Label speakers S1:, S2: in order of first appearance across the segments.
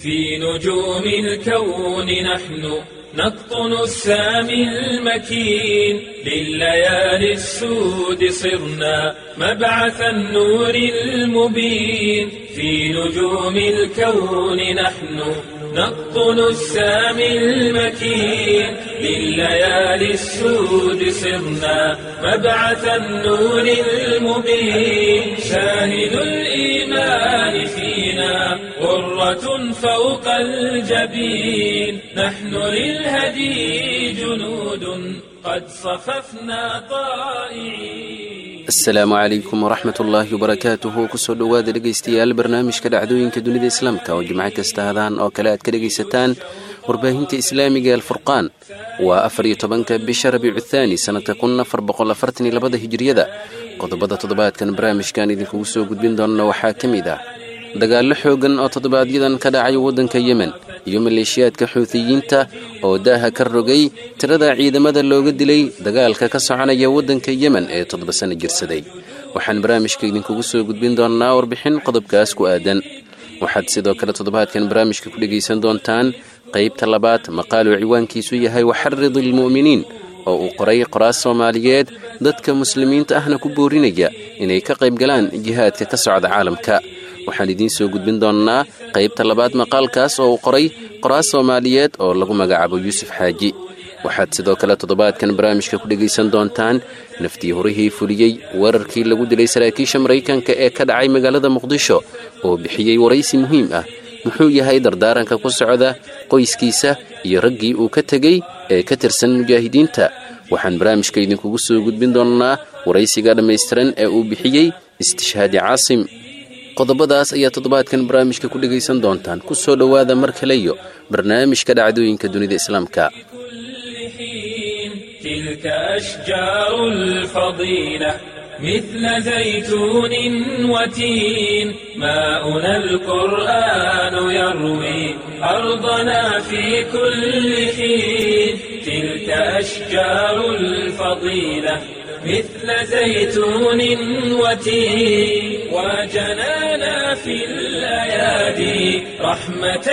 S1: في نجوم الكون نحن نقطن السامي المكين لليالي السود صرنا مبعث النور المبين في نجوم الكون نحن نقطن السامي المكين لليالي السود صرنا مبعث النور المبين شاهد الإيمان فينا غرة فوق الجبين نحن للهدي جنود قد صففنا طائعين
S2: asalaamu calaykum waraxmat ullaahi wabarakaatuhu kusoo dhowaada dhegaystayaal barnaamijka dhacdooyinka dunida islaamka oo jimco kasta hadaan oo kale aad ka dhegaysataan warbaahinta islaamiga alfurqaan waa afar iyo tobanka bisha rabiicu thaani sannadka kun afar boqol afartan iyo labada hijiriyada qodobada toddobaadkan barnaamijkan idinkugu soo gudbin doonna waxaa ka mid ah dagaallo xoogan oo toddobaadyadan ka dhacay waddanka yemen iyo maleeshiyaadka xuutiyiinta oo daaha ka rogay tirada ciidamada looga dilay dagaalka ka soconaya waddanka yemen ee toddoba sano jirsaday waxaan barnaamijka idinkugu soo gudbin doonnaa warbixin qodobkaas ku aadan waxaad sidoo kale toddobaadkan barnaamijka ku dhegaysan doontaan qaybta labaad maqaaluu ciwaankiisu yahay waxarid ilmu'miniin oo uu qoray qoraas soomaaliyeed dadka muslimiinta ahna ku boorinaya inay ka qaybgalaan jihaadka ka socda caalamka waxaan idiin soo gudbin doonnaa qaybta labaad maqaalkaas oo uu qoray qoraas soomaaliyeed oo lagu magacaabo yuusuf xaaji waxaad sidoo kale toddobaadkan barnaamijka ku dhegaysan doontaan naftii horihii fuliyey weerarkii lagu dilay saraakiisha maraykanka ee ka dhacay magaalada muqdisho oo bixiyey waraysi muhiim ah muxuu yahay dardaaranka ku socda qoyskiisa iyo raggii uu ka tegey ee ka tirsan mujaahidiinta waxaan barnaamijka idinkugu soo gudbin doonnaa waraysiga dhammaystiran ee uu bixiyey istishhaadi caasim qodobadaas ayaa toddobaadkan barnaamijka ku dhegaysan doontaan ku soo dhowaada mar kaleyo barnaamijka dhacdooyinka dunida islaamka
S1: تلك أشجار الفضيلة مثل زيتون وتين ماؤنا القرآن يروي أرضنا في كل حين تلك أشجار الفضيلة مثل زيتون وتين وجنانا في الأيادي رحمة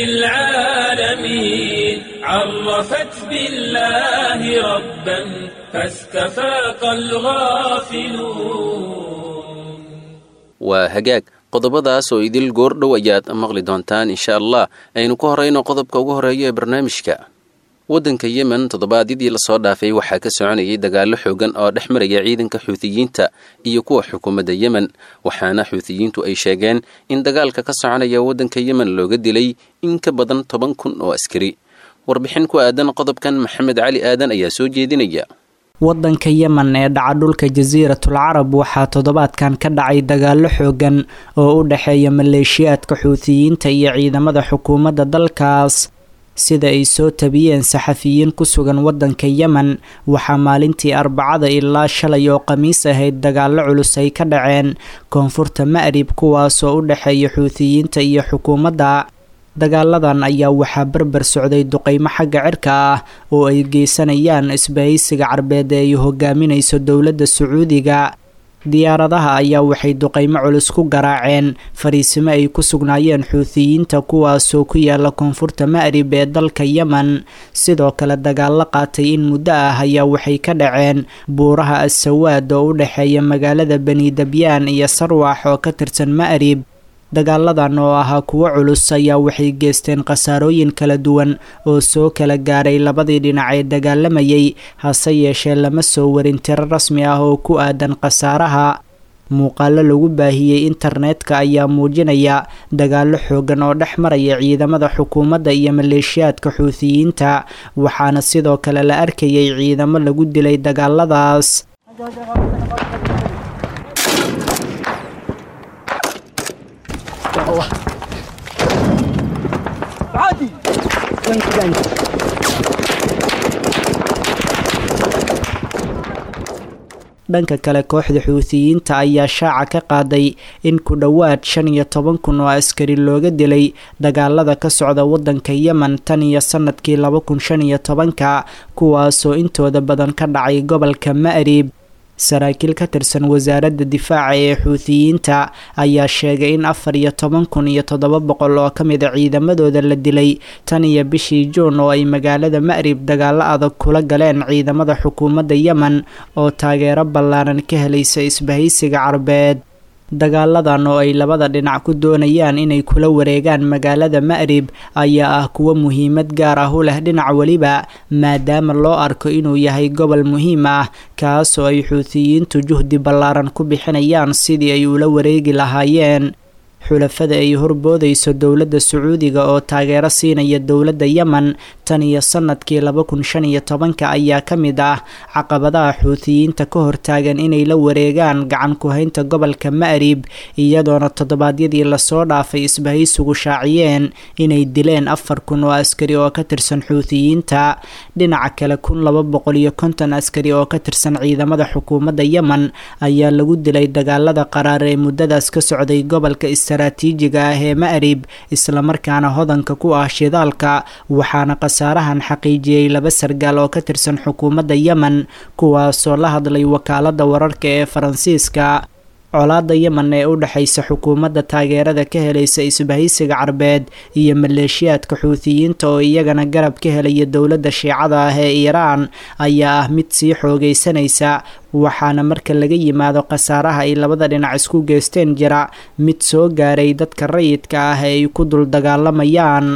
S1: للعالمين عرفت بالله ربا فاستفاق الغافلون
S2: waa hagaag qodobadaas oo idil goordhow ayaad maqli doontaan insha allah aynu ku horayno qodobka ugu horeeya ee barnaamijka waddanka yemen toddobaadyadii lasoo dhaafay waxaa ka soconayay dagaallo xoogan oo dhex maraya ciidanka xuutiyiinta iyo kuwa xukuumadda yemen waxaana xuutiyiintu ay sheegeen in dagaalka ka soconaya waddanka yemen looga dilay in ka badan toban kun oo askari warbixin ku aadan qodobkan maxamed cali aadan ayaa soo jeedinaya
S3: waddanka yemen ee dhaca dhulka jasiiratul carab waxaa toddobaadkan ka dhacay dagaallo xoogan oo u dhexeeya maleeshiyaadka xuutiyiinta iyo ciidamada xukuumadda dalkaas sida ay soo tabiyeen saxafiyiin ku sugan waddanka yemen waxaa maalintii arbacada ilaa shalay oo khamiis ahayd dagaallo culus ay ka dhaceen koonfurta ma'rib kuwaasoo u dhexeeya xuutiyiinta iyo xukuumadda dagaaladan ayaa waxaa berber socday duqeymo xagga cirka ah oo ay geysanayaan isbahaysiga carbeed ee ay hogaaminayso dowladda sacuudiga diyaaradaha ayaa waxay duqeymo culus ku garaaceen fariisimo ay ku sugnaayeen xuutiyiinta kuwaasoo ku yaala koonfurta ma'rib ee dalka yemen sidoo kale dagaallo qaatay in muddo ah ayaa waxay ka dhaceen buuraha assawaad oo u dhexeeya magaalada bani dabyaan iyo sarwax oo ka tirsan ma'rib dagaaladan oo ahaa kuwo culus ayaa waxay geysteen khasaarooyin kala duwan oo soo kala gaaray labadii dhinac ee dagaalamayay hase yeeshee lama soo warin tiro rasmi ah oo ku aadan khasaaraha muuqaalo lagu baahiyey internetka ayaa muujinaya dagaallo xoogan oo dhex maraya ciidamada xukuumadda iyo maleeshiyaadka xuutiyiinta waxaana sidoo kale la arkayay ciidamo lagu dilay dagaaladaas dhanka kale kooxda xuutiyiinta ayaa shaaca ka qaaday in ku dhowaad shan iyo toban kun oo askari looga dilay dagaalada ka socda waddanka yemen tan iyo sanadkii laba kun shan iyo tobanka kuwaasoo intooda badan ka dhacay gobolka ma'rib saraakiil ka tirsan wasaaradda difaaca ee xuutiyiinta ayaa sheegay in afar iyo toban kun iyo toddoba boqol oo ka mid a ciidamadooda la dilay tan iyo bishii juun oo ay magaalada ma'rib dagaalo adag kula galeen ciidamada xukuumadda yemen oo taageero ballaaran ka helaysa isbahaysiga carbeed dagaaladan oo ay labada dhinac ku doonayaan inay kula wareegaan magaalada ma'rib ayaa ah kuwo muhiimad gaar ah u leh dhinac weliba maadaama loo arko inuu yahay gobol muhiim ah kaasoo ay xuutiyiintu juhdi ballaaran ku bixinayaan sidii ay ula wareegi lahaayeen xulafada ay horboodayso dowladda sacuudiga oo taageero siinaya dowladda yemen tan iyo sanadkii laba kun shan iyo tobanka ayaa ka mid ah caqabadaha xuutiyiinta ka hortaagan inay la wareegaan gacan ku-haynta gobolka ma'rib iyadoona toddobaadyadii lasoo dhaafay isbahaysigu shaaciyeen inay dileen afar kun oo askari oo ka tirsan xuutiyiinta dhinaca kale kun laba boqol iyo konton askari oo ka tirsan ciidamada xukuumadda yemen ayaa lagu dilay dagaalada qaraar ee muddadaas ka socday gobolka istaraatiijiga ah ee ma'rib islamarkaana hodanka ku ah shidaalka waxaana khasaarahan xaqiijiyey laba sargaal oo ka tirsan xukuumadda yemen kuwaasoo la hadlay wakaaladda wararka ee faransiiska colaada yemen ee u dhexaysa xukuumadda taageerada ka helaysa isbahaysiga carbeed iyo maleeshiyaadka xuutiyiinta oo iyagana garab ka helaya dowladda shiicada ah ee iiraan ayaa ah mid sii xoogaysanaysa waxaana marka laga yimaado khasaaraha ay labada dhinac isku geysteen jira mid soo gaaray dadka rayidka ah ee ay ku dul dagaalamayaan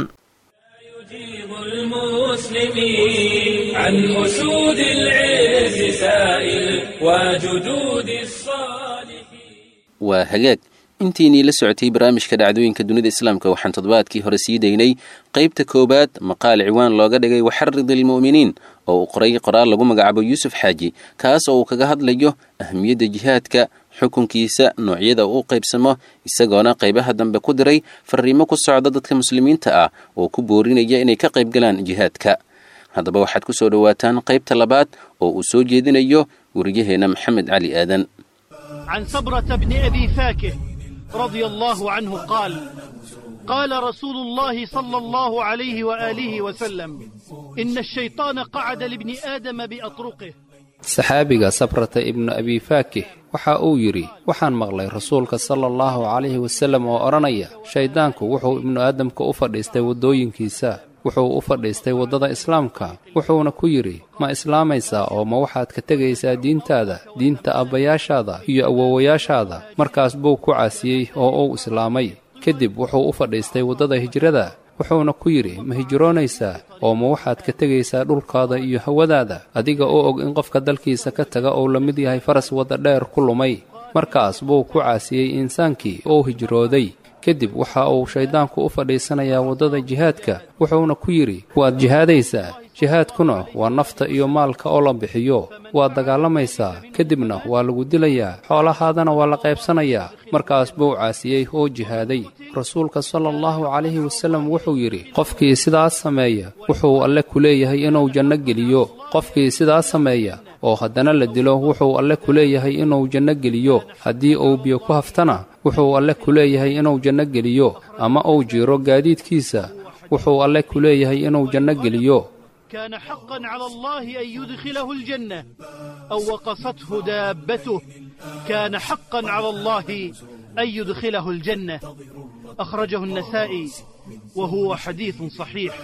S1: المسلمين عن أسود العز سائل وجدود الصالحين
S2: waa hagaag intiinii la socotay barnaamijka dhacdooyinka dunida islaamka waxaan toddobaadkii hore sii daynay qaybta koowaad maqaal ciwaan looga dhigay waxarid ilmu'miniin oo uu qoray qoraal lagu magacaabo yuusuf xaaji kaas oo uu kaga hadlayo ahmiyadda jihaadka xukunkiisa noocyada uu qaybsamo isagoona qaybaha dambe ku diray fariimo ku socda dadka muslimiinta ah oo ku boorinaya inay ka qaybgalaan jihaadka haddaba waxaad ku soo dhowaataan qaybta labaad oo uu soo jeedinayo wariyaheenna maxamed cali aadan
S4: عن صبرة بن أبي فاكه رضي الله عنه قال قال رسول الله صلى الله عليه وآله وسلم إن الشيطان قعد لابن آدم بأطرقه
S5: saxaabiga sabrata ibnu abi faakih waxa uu yidhi waxaan maqlay rasuulka sala allahu calayhi wasallam oo odhanaya shayddaanku wuxuu ibnu aadamka u fadhiistay waddooyinkiisa wuxuu u fadhiistay waddada islaamka wuxuuna ku yidhi ma islaamaysaa oo ma waxaad ka tegaysaa diintaada diinta abbayaashaada iyo awowayaashaada markaas buu ku caasiyey oo uu islaamay kadib wuxuu u fadhiistay waddada hijrada wuxuuna ku yidhi ma hijroonaysaa oo ma waxaad ka tegaysaa dhulkaada iyo hawadaada adiga oo og in qofka dalkiisa ka taga uu la mid yahay faras wadda dheer ku lumay markaas buu ku caasiyey insaankii oo hijrooday kadib waxa uu shayddaanku u fadhiisanayaa waddada jihaadka wuxuuna ku yidhi waad jihaadaysaa jihaadkuna waa nafta iyo maalka oo la bixiyo waad dagaalamaysaa kadibna waa lagu dilayaa xoolahaadana waa la qaybsanayaa markaas buu caasiyey oo jihaaday rasuulka sala allahu calayhi wasallam wuxuu yidhi qofkii sidaas sameeya wuxuu alle ku leeyahay inuu janno geliyo qofkii sidaas sameeya oo haddana la dilo wuxuu alle ku leeyahay inuu janno geliyo haddii uu biyo ku haftana wuxuu alle ku leeyahay inuu janno geliyo ama uu jiiro gaadiidkiisa wuxuu alle ku leeyahay inuu janno geliyo
S4: كان حقا على الله أن يدخله الجنة أو وقصته دابته كان حقا على الله أن يدخله الجنة أخرجه النسائي وهو حديث صحيح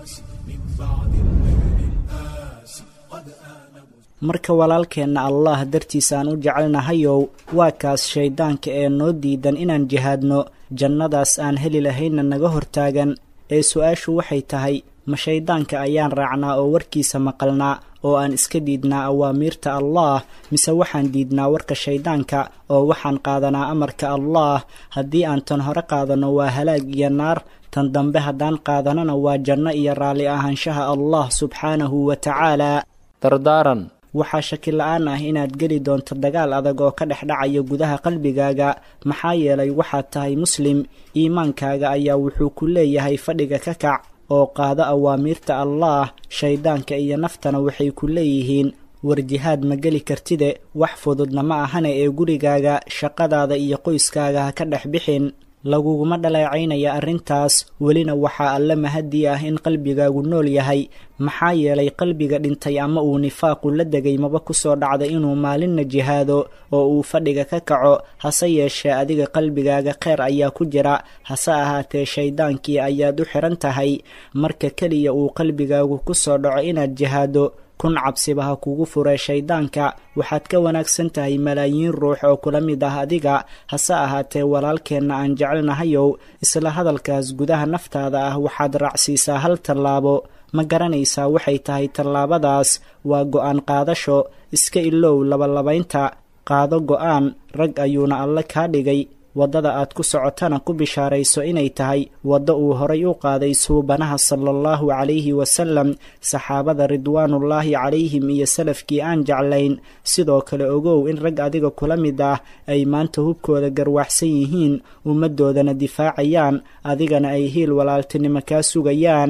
S3: marka walaalkeenna allah dartiisaan u jecelnahayow waa kaas shayddaanka ee noo diidan inaan jihaadno jannadaas aan heli lahaynna naga hortaagan ee su-aashu waxay tahay ma shayddaanka ayaan raacnaa oo warkiisa maqalnaa oo aan iska diidnaa awaamiirta allaah mise waxaan diidnaa warka shayddaanka oo waxaan qaadanaa amarka allaah haddii aan tan hore qaadanno waa halaag iyo naar tan dambe haddaan qaadanana waa janno iyo raalli ahaanshaha allah subxaanahu wa tacaalaa
S5: dardaaran
S3: waxaa shaki la-aan ah inaad geli doonto dagaal adag oo ka dhex dhacaya gudaha qalbigaaga maxaa yeelay waxaad tahay muslim iimaankaaga ayaa wuxuu ku leeyahay fadhiga ka kac oo qaado awaamiirta allaah shayddaanka iyo naftana waxay ku leeyihiin war jihaad ma geli kartide wax fududna ma ahane ee gurigaaga shaqadaada iyo qoyskaaga ha ka dhex bixin laguguma dhaleecaynaya arrintaas welina waxaa alle mahadii ah in qalbigaagu nool yahay maxaa yeelay qalbiga dhintay ama uu nifaaqu la degay maba kusoo dhacda inuu maalinna jihaado oo uu fadhiga ka kaco hase yeeshee adiga qalbigaaga kheyr ayaa ku jira hase ahaatee shayddaankii ayaad u xiran tahay marka keliya uu qalbigaagu kusoo dhaco inaad jihaado kun cabsiba ha kugu furee shayddaanka waxaad ka wanaagsan tahay malaayiin ruux oo kula mid ah adiga hase ahaatee walaalkeenna aan jecelnahayow isla hadalkaas gudaha naftaada ah waxaad raacsiisaa hal tallaabo ma garanaysaa waxay tahay tallaabadaas waa go'aan qaadasho iska ilow labalabaynta qaado go'aan rag ayuuna alle kaa dhigay waddada aad ku socotana ku bishaarayso inay tahay waddo uu horay u qaaday suubanaha sala allahu calayhi wasalam saxaabada ridwaanullaahi calayhim iyo salafkii aan jeclayn sidoo kale ogow in rag adiga kula mid ah ay maanta hubkooda garwaxsan yihiin ummaddoodana difaacayaan adigana ay hiil walaaltinimo kaa sugayaan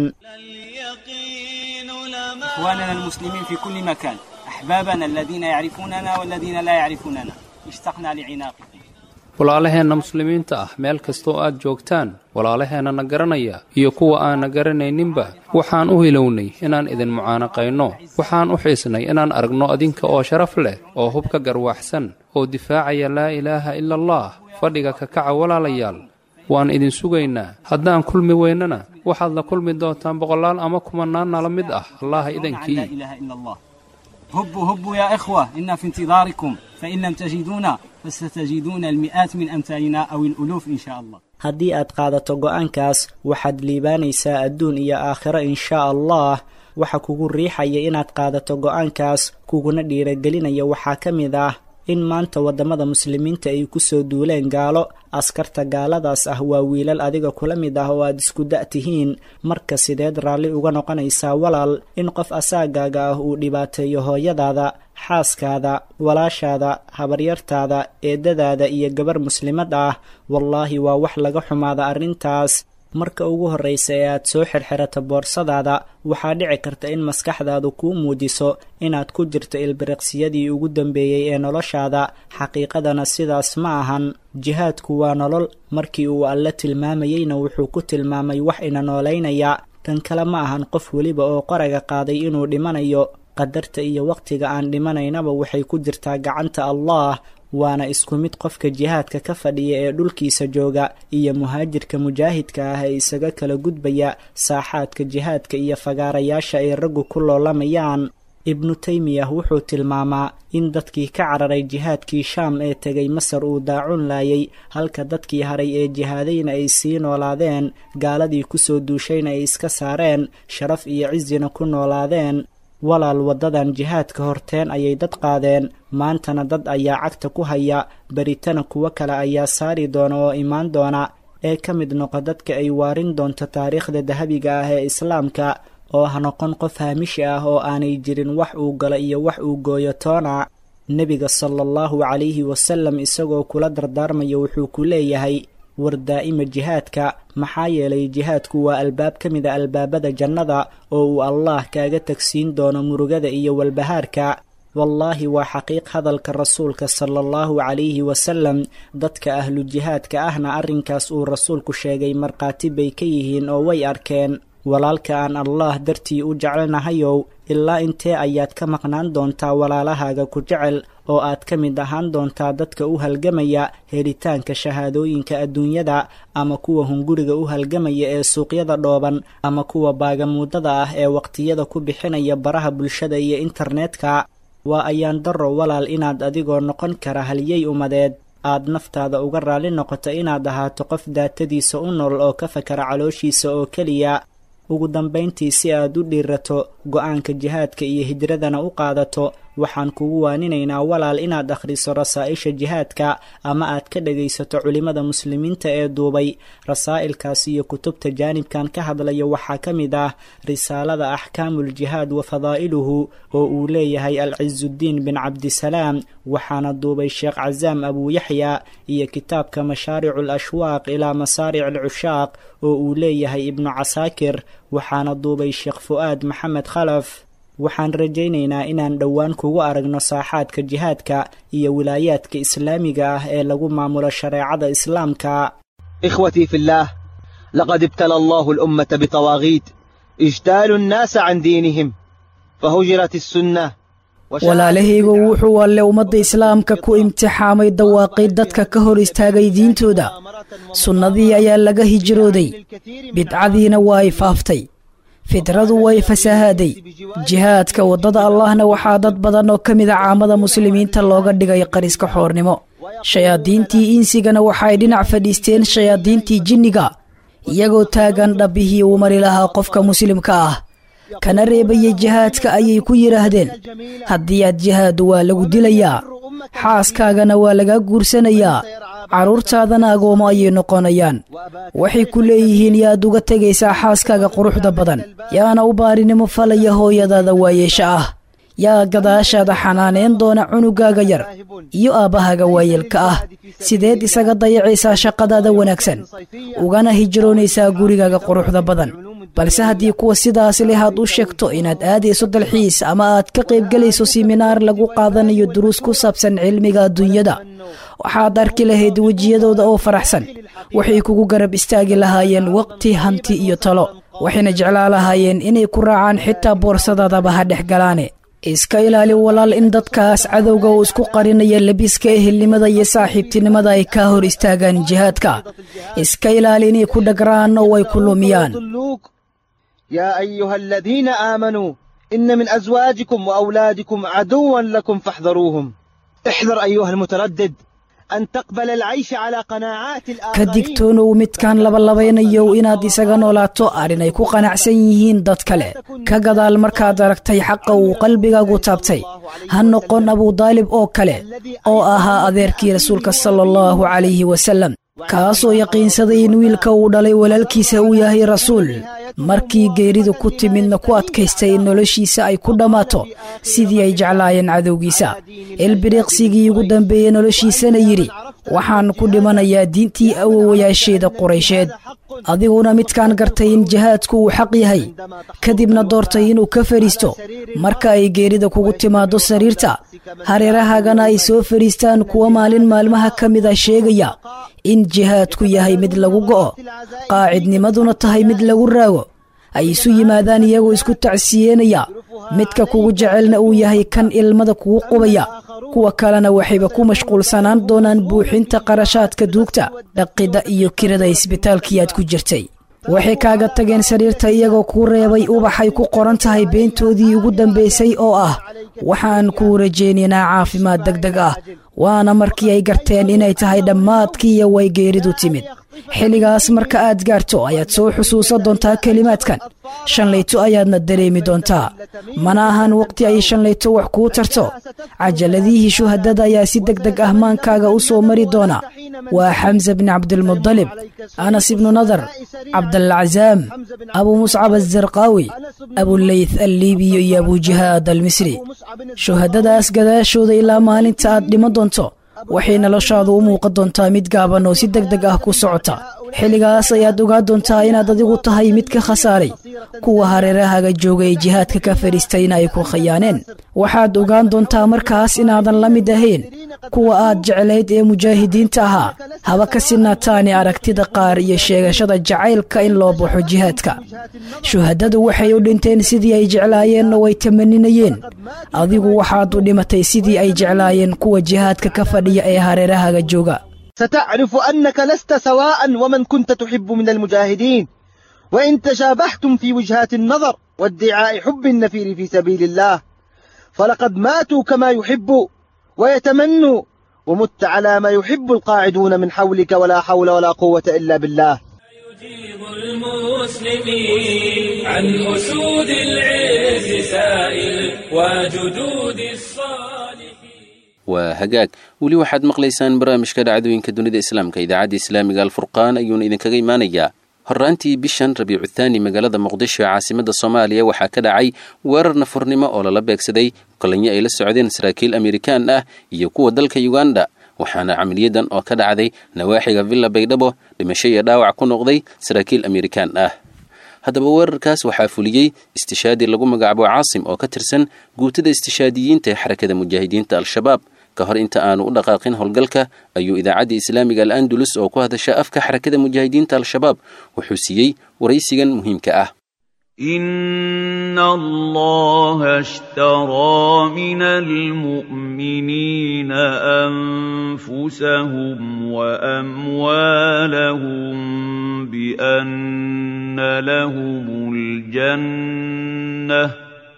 S6: إخواننا المسلمين في كل مكان أحبابنا الذين يعرفوننا والذين لا يعرفوننا اشتقنا لعناقكم
S5: walaalaheenna muslimiinta ah meel kastoo aad joogtaan walaalaheenna na garanaya iyo kuwa aanna garanayninba waxaan u hilownay inaan idin mucaanaqayno waxaan u xiisnay inaan aragno adinka oo sharaf leh oo hubka garwaaxsan oo difaacaya laa ilaaha ila allah fadhiga ka kaca walaalayaal waan idin sugaynaa haddaan kulmi weynana waxaad la kulmi doontaan boqolaal ama kumannaan nala mid ah allaha
S6: لا
S5: idankii
S6: إله إلا الله هبوا هبوا يا إخوة إنا في انتظاركم فإن لم تجدونا فستجدون المئات من أمثالنا أو الألوف إن شاء الله
S3: haddii aad qaadato go'aankaas waxaad liibaanaysaa adduun iyo aakhiro inshaa allah waxa kugu riixaya inaad qaadato go'aankaas kuguna dhiiragelinaya waxaa ka mid ah in maanta waddamada muslimiinta ay kusoo duuleen gaalo askarta gaaladaas ah waa wiilal adiga kula mid ah oo aad isku da' tihiin marka sideed raalli uga noqonaysaa walaal in qof asaagaaga ah uu dhibaateeyo hooyadaada xaaskaada walaashaada habaryartaada eedadaada iyo gabar muslimad ah wallaahi waa wax laga xumaada arrintaas marka ugu horraysa ee aad soo xirxirato boorsadaada waxaa dhici karta in maskaxdaadu kuu muujiso inaad ku jirto ilbiriqsiyadii ugu dambeeyey ee noloshaada xaqiiqadana sidaas ma ahan jihaadku waa nolol markii uu alle tilmaamayeyna wuxuu ku tilmaamay wax ina noolaynaya kan kale ma ahan qof weliba oo qoraga qaaday inuu dhimanayo qadarta iyo wakhtiga aan dhimanaynaba waxay ku jirtaa gacanta allah waana isku mid qofka jihaadka ka fadhiya ee dhulkiisa jooga iyo muhaajirka mujaahidka ah ee isaga kala gudbaya saaxaadka jihaadka iyo fagaarayaasha ay raggu ku loolamayaan ibnu teymiyah wuxuu tilmaamaa in dadkii ka cararay jihaadkii shaam ee tegay masar uu daacun laayay halka dadkii haray ee jihaadayna ay sii noolaadeen gaaladii kusoo duushayna ay iska saareen sharaf iyo cisina ku noolaadeen walaal waddadan jihaadka horteen ayay dad qaadeen maantana dad ayaa cagta ku haya beritana kuwo kale ayaa saari doona oo imaan doona ee ka mid noqo dadka ay waarin doonto taariikhda dahabiga ah ee islaamka oo ha noqon qof haamishi ah oo aanay jirin wax uu galo iyo wax uu gooyo toona nebiga sala allahu calayhi wasalam isagoo kula dardaarmaya wuxuu ku leeyahay war daa'ima jihaadka maxaa yeelay jihaadku waa albaab ka mid a albaabada jannada oo uu allaah kaaga tagsiin doono murugada iyo walbahaarka wallaahi waa xaqiiq hadalka rasuulka sala allahu calayhi wasalam dadka ahlu jihaadka ahna arrinkaas uu rasuulku sheegay markhaati bay ka yihiin oo way arkeen walaalka aan allaah dartii u jecelnahayow ilaa intee ayaad ka maqnaan doontaa walaalahaaga ku jecel oo aad ka mid ahaan doontaa dadka u halgamaya helitaanka shahaadooyinka adduunyada ama kuwa hunguriga u halgamaya ee suuqyada dhooban ama kuwa baagamuudada ah ee waqtiyada ku bixinaya baraha bulshada iyo internetka waa ayaan darro walaal inaad adigoo noqon kara halyey umadeed aad naftaada uga raalli noqoto inaad ahaato qof daatadiisa u nool oo ka fakara calooshiisa oo keliya ugu dambayntii si aad u dhiirato go-aanka jihaadka iyo hijradana u qaadato waxaan kugu waaninaynaa walaal inaad akhriso rasaa'isha jihaadka ama aad ka dhegaysato culimmada muslimiinta ee duubay rasaa'ilkaas iyo kutubta jaanibkan ka hadlaya waxaa ka mid ah risaalada axkaamuljihaad wa fadaa'iluhu oo uu leeyahay alcizudiin bin cabdisalaam waxaana duubay sheekh casaam abuuyaxya iyo kitaabka mashaaricu alashwaaq ilaa masaaric alcushaaq oo uu leeyahay ibnu casaakir waxaana duubay sheekh fu'aad maxamed khalaf waxaan rajaynaynaa inaan dhowaan kugu aragno saaxaadka jihaadka iyo wilaayaadka islaamiga ah ee lagu maamulo shareecada islaamka
S7: إخوتي في الله لقد ابتلى الله الأمة بطواغيت اجتالوا الناس عن دينهم فهجرت السنة
S8: walaalahaygu wuxuu alle ummadda islaamka ku imtixaamay dawaaqid dadka ka hor istaagay diintooda sunnadii ayaa laga hijrooday bidcadiina waa ay faaftay fidradu way fasahaaday jihaadka waddada allahna waxaa dad badan oo ka mida caamada muslimiinta looga dhigay qariska xoornimo shayaadiintii insigana waxaay dhinac fadhiisteen shayaadiintii jinniga iyagoo taagan dhabbihii uu mari lahaa qofka muslimka ah kana reebayay jihaadka ayay ku yidhaahdeen haddii aad jihaadu waa lagu dilayaa xaaskaagana waa lagaa guursanayaa carruurtaadana agoomo ayay noqonayaan waxay ku leeyihiin yaad uga tegaysaa xaaskaaga quruxda badan yaana u baarinimo falaya hooyadaada waayeesha ah yaa gadaashaada xanaanayn doona cunugaaga yar iyo aabbahaga waayeelka ah sideed isaga dayacaysaa shaqadaada wanaagsan ugana hijroonaysaa gurigaaga quruxda badan balse haddii kuwa sidaas leh aad u sheegto inaad aadayso dalxiis ama aad ka qaybgelayso siminaar lagu qaadanayo duruus ku saabsan cilmiga adduunyada waxaad arki lahayd wejiyadooda oo faraxsan waxay kugu garab istaagi lahaayeen waqti hanti iyo talo waxayna jeclaa lahaayeen inay ku raacaan xitaa boorsadaadaba ha dhex galaane iska ilaali walaal in dadkaas cadowga uu isku qarinaya lebiska ehelnimada iyo saaxiibtinimada ay ka hor istaagaan jihaadka iska ilaali inay ku dhagraan oo ay ku lumiyaan
S7: يا أيها الذين آمنوا إن من أزواجكم وأولادكم عدوا لكم فاحذروهم احذر أيها المتردد أن تقبل العيش على قناعات
S8: ka digtoonow midkaan labalabeynayow inaad isaga noolaato arrin ay ku qanacsan yihiin dad kale ka gadaal markaad aragtay xaqa uu qalbigaagu taabtay ha noqon abudaalib oo kale oo ahaa adeerkii rasuulka sala allahu calayhi wasallam kaasoo yaqiinsaday in wiilka uu dhalay walaalkiisa uu yahay rasuul markii geeridu ku timidna ku adkaystay in noloshiisa ay ku dhammaato sidii ay jeclaayeen cadowgiisa ilbiriiqsigii ugu dambeeyey noloshiisana yidhi waxaan ku dhimanayaa diintii awowayaasheeda quraysheed adiguna midkaan gartay in jihaadku uu xaq yahay kadibna doortay inuu ka fadhiisto marka ay geerida kugu timaaddo sariirta hareerahaagana ay soo fadhiistaan kuwa maalin maalmaha ka mid a sheegaya in jihaadku yahay mid lagu go'o qaacidnimaduna tahay mid lagu raago ay isu yimaadaan iyagoo isku tacsiyeenaya midka kugu jecelna uu yahay kan ilmada kugu qubaya kuwa kalena waxayba ku mashquulsanaan doonaan buuxinta qarashaadka duugta dhaqidda iyo kirada isbitaalkii aad ku jirtay waxay kaaga tageen sariirta iyagoo kuu reebay ubaxay ku qoran tahay beentoodii ugu dambaysay oo ah waxaan kuu rajaynaynaa caafimaad deg deg ah waana markii ay garteen inay tahay dhammaadkiiyo way geeridu timid xilligaas marka aad gaarto ayaad soo xusuusan doontaa kelimaadkan shanlayto ayaadna dareemi doontaa mana ahan waqti ay shanlayto wax kuu tarto cajaladihii shuhadada ayaa si deg deg ah maankaaga u soo mari doona waa xamse bni cabdilmudalib anas ibnu nadar cabdalcazaam abuu muscab azarqaawi abuleyth alliibiyo iyo abujihaad almisri shuhadadaas gadaashooda ilaa maalinta aad dhiman doonto waxay noloshaadu u muuqan doontaa mid gaaban oo si deg deg ah ku socota xilligaas ayaad ogaa doontaa inaad adigu tahay mid ka khasaaray kuwa hareerahaga jooga ee jihaadka ka fadhiistayna ay ku khayaaneen waxaad ogaan doontaa markaas inaadan la mid ahayn kuwa aad jeclayd ee mujaahidiinta ahaa haba ka sinaataani aragtida qaar iyo sheegashada jacaylka in loo baxo jihaadka shuhadadu waxay u dhinteen sidii ay jeclaayeen oo ay tamaninayeen adigu waxaad u dhimatay sidii ay jeclaayeen kuwa jihaadka ka fadhiya ee hareerahaga jooga
S7: ستعرف أنك لست سواء ومن كنت تحب من المجاهدين وإن تشابهتم في وجهات النظر وادعاء حب النفير في سبيل الله فلقد ماتوا كما يحب ويتمنوا ومت على ما يحب القاعدون من حولك ولا حول ولا قوة إلا بالله
S1: يجيب المسلمين عن أسود العز سائل وجدود الصالحين
S2: waa hagaag weli waxaad maqlaysaan barnaamijka dhacdooyinka dunida islaamka idaacadda islaamiga alfurqaan ayuuna idinkaga imaanayaa horraantii bishan rabiicu thaani magaalada muqdisho ee caasimada soomaaliya waxaa ka dhacay weerar nafurnimo oo lala beegsaday kolanyo ay la socdeen saraakiil amerikaan ah iyo kuwa dalka yuganda waxaana camaliyadan oo ka dhacday nawaaxiga villa baydhabo dhimasho iyo dhaawac ku noqday saraakiil amerikaan ah haddaba weerarkaas waxaa fuliyey istishaadi lagu magacaabo caasim oo ka tirsan guutada istishaadiyiinta ee xarakada mujaahidiinta al-shabaab ka hor inta aanu u dhaqaaqin howlgalka ayuu idaacadda islaamiga al andalus oo ku hadasha afka xarakada mujaahidiinta al-shabaab wuxuu siiyey waraysigan muhiimka ah
S9: إن الله اشترى من المؤمنين أنفسهم وأموالهم بأن لهم الجنة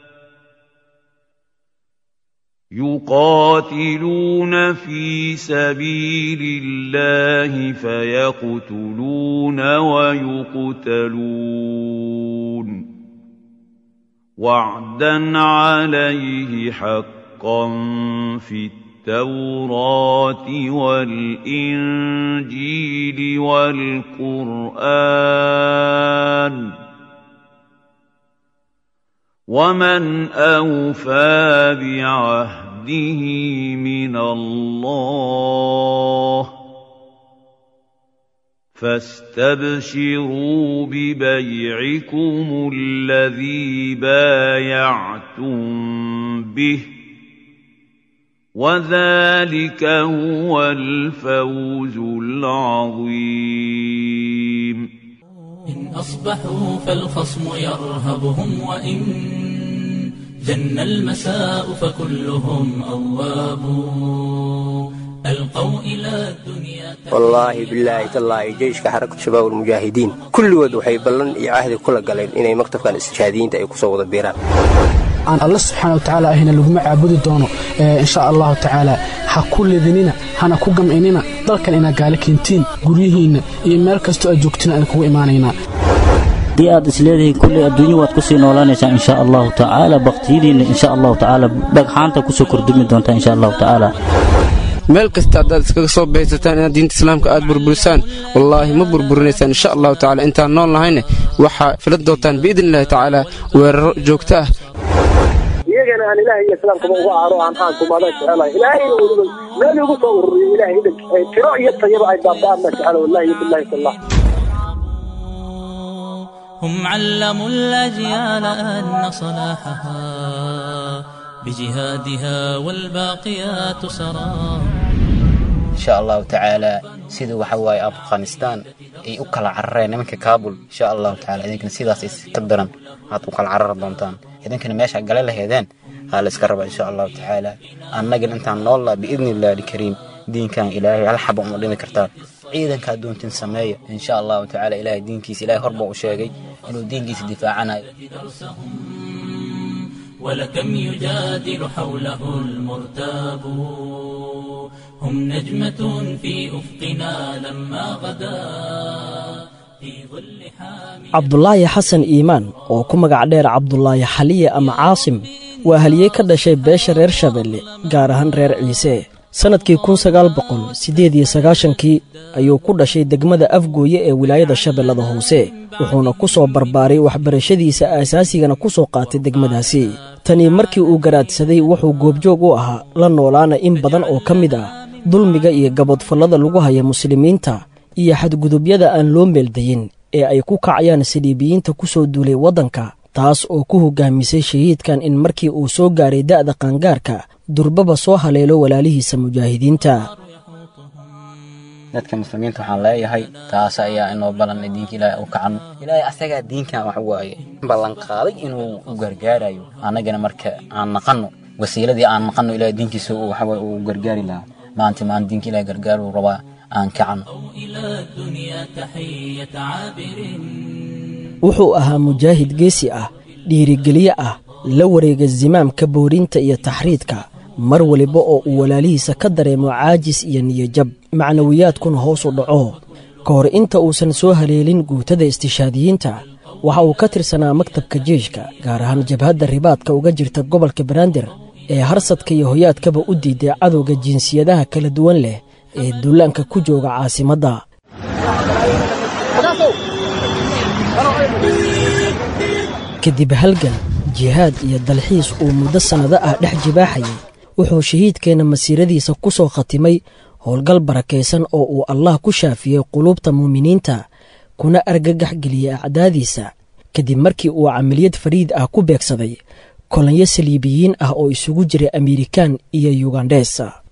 S9: يقاتلون في سبيل الله فيقتلون ويقتلون وعدا عليه حقا في التوراة والإنجيل والقرآن ومن أوفى بعهده من الله فاستبشروا ببيعكم الذي بايعتم به وذلك هو الفوز العظيم
S1: إن أصبحوا فالخصم يرهبهم وإن جن المساء فكلهم أواب ألقوا إلى الدنيا
S10: wallaahi bilaahi tallaahi jeyshka xarakatu shabaab almujaahidiin kulligood waxay ballan iyo cahdi kula galeen inay maktabkan istishhaadiyiinta ay kusoo wada biiraan
S11: aan alle subxaana wa tacaala ahina laguma caabudi doono insha allahu tacaala ha ku ledinina hana ku gamcinina dalkan inaad gaali keentiin guryihiinna iyo meel kastoo aad joogtiin aan kugu imaanaynaa
S12: haddii aad isleedihiin kulley adduunyo waad ku sii noolaanaysaa insha allahu tacaala bakhtiyadiinna insha allahu tacaala dhagxaanta kusoo kordhumi doontaa insha allahu tacaala
S13: meel kasta haddaad iskaga soo baysataan inaad diinta islaamka aad burburisaan wallaahi ma burburinaysaan insha allahu tacala intaan nool nahayne waxaa filan doontaan biidni illahi tacaala weeraro joogto ah
S14: iyagana aan ilaahay iyo islaamkaba uga aaro aan aankumada jecelahay ilaahayna weliba meel igu soo ururiyo ilaahay idanka tiro iyo tayaba ay baaba'aan ma jecela wallahi billahi tallah
S1: هم علموا الأجيال أن صلاحها بجهادها والباقيات سرى
S15: insha allahu tacaala sida waxa waaye afghanistan ay u kala carareen nimanka kaabul insha allahu tacaala idinkana sidaas iska daran aad u kala carari doontaan idinkana meesha gale laheedeen aa la iska raba insha allahu tacaala annagana intaan noollaa biidni illahi alkariim diinkan ilaahay hal xaba uma dhimi kartaa ciidanka adduuntin sameeya insha allahu tacaala ilaahay diinkiisa ilaahay horba u sheegay inuu diinkiisa difaacanayo
S1: ولكم يجادل حوله المرتاب هم نجمة في أفقنا لما غدا في ظل حامي
S16: cabdulaahi xasan iimaan oo ku magac dheer cabdulaahi xaliye ama caasim waa haliyey ka dhashay beesha reer shabeelle gaar ahaan reer ciise sannadkii kun sagaal boqol siddeed iyo sagaashankii ayuu ku dhashay degmada afgooye ee wilaayada shabeellada hoose wuxuuna ku soo barbaaray waxbarashadiisa aasaasigana ku soo qaatay degmadaasi tanii markii uu garaadsaday wuxuu goobjoog u ahaa la noolaana in badan oo ka mid ah dulmiga iyo gabodfallada lagu haya muslimiinta iyo xadgudubyada aan loo meeldayin ee ay ku kacayaan saliibiyiinta ku soo duulay waddanka taas oo ku hoggaamisay shahiidkan in markii uu soo gaaray da'da qaangaarka durbaba soo haleelo walaalihiisa mujaahidiinta
S15: dadka muslimiinta waxaan leeyahay taas ayaa inoo ballanay diinka ilaahay u kacano ilaahay asagaa diinkan wax waaye ballanqaaday inuu u gargaarayo annagana marka aan naqanno wasiiladii aan naqanno ilaahay diinkiisa waxawaaye uu gargaari lahaa maanta maan diinka ilaahay gargaaruu rabaa aan kacano
S1: إلى الدنيا تحية عابر
S16: wuxuu ahaa mujaahid geesi ah dhiirigeliye ah la wareega zimaamka boorinta iyo taxriidka mar waliba oo uu walaalihiisa ka dareemo caajis iyo niyajab macnawiyaadkuna hoos u dhaco ka hor inta uusan soo haleelin guutada istishaadiyiinta waxa uu ka tirsanaa maktabka jeeshka gaar ahaan jabhadda ribaadka uga jirta gobolka banaadir ee harsadka iyo hoyaadkaba u diiday cadowga jinsiyadaha kala duwan leh ee duulaanka ku jooga caasimadda kadib halgan jihaad iyo dalxiis uu muddo sannado ah dhex jibaaxayay wuxuu shahiidkeenna masiiradiisa ku soo khatimay howlgal barakaysan oo uu allah ku shaafiyey quluubta muuminiinta kuna argagax geliyey acdaadiisa kadib markii uu camaliyad fariid ah ku beegsaday kolonyo saliibiyiin ah oo isugu jiray amerikan iyo yugandhes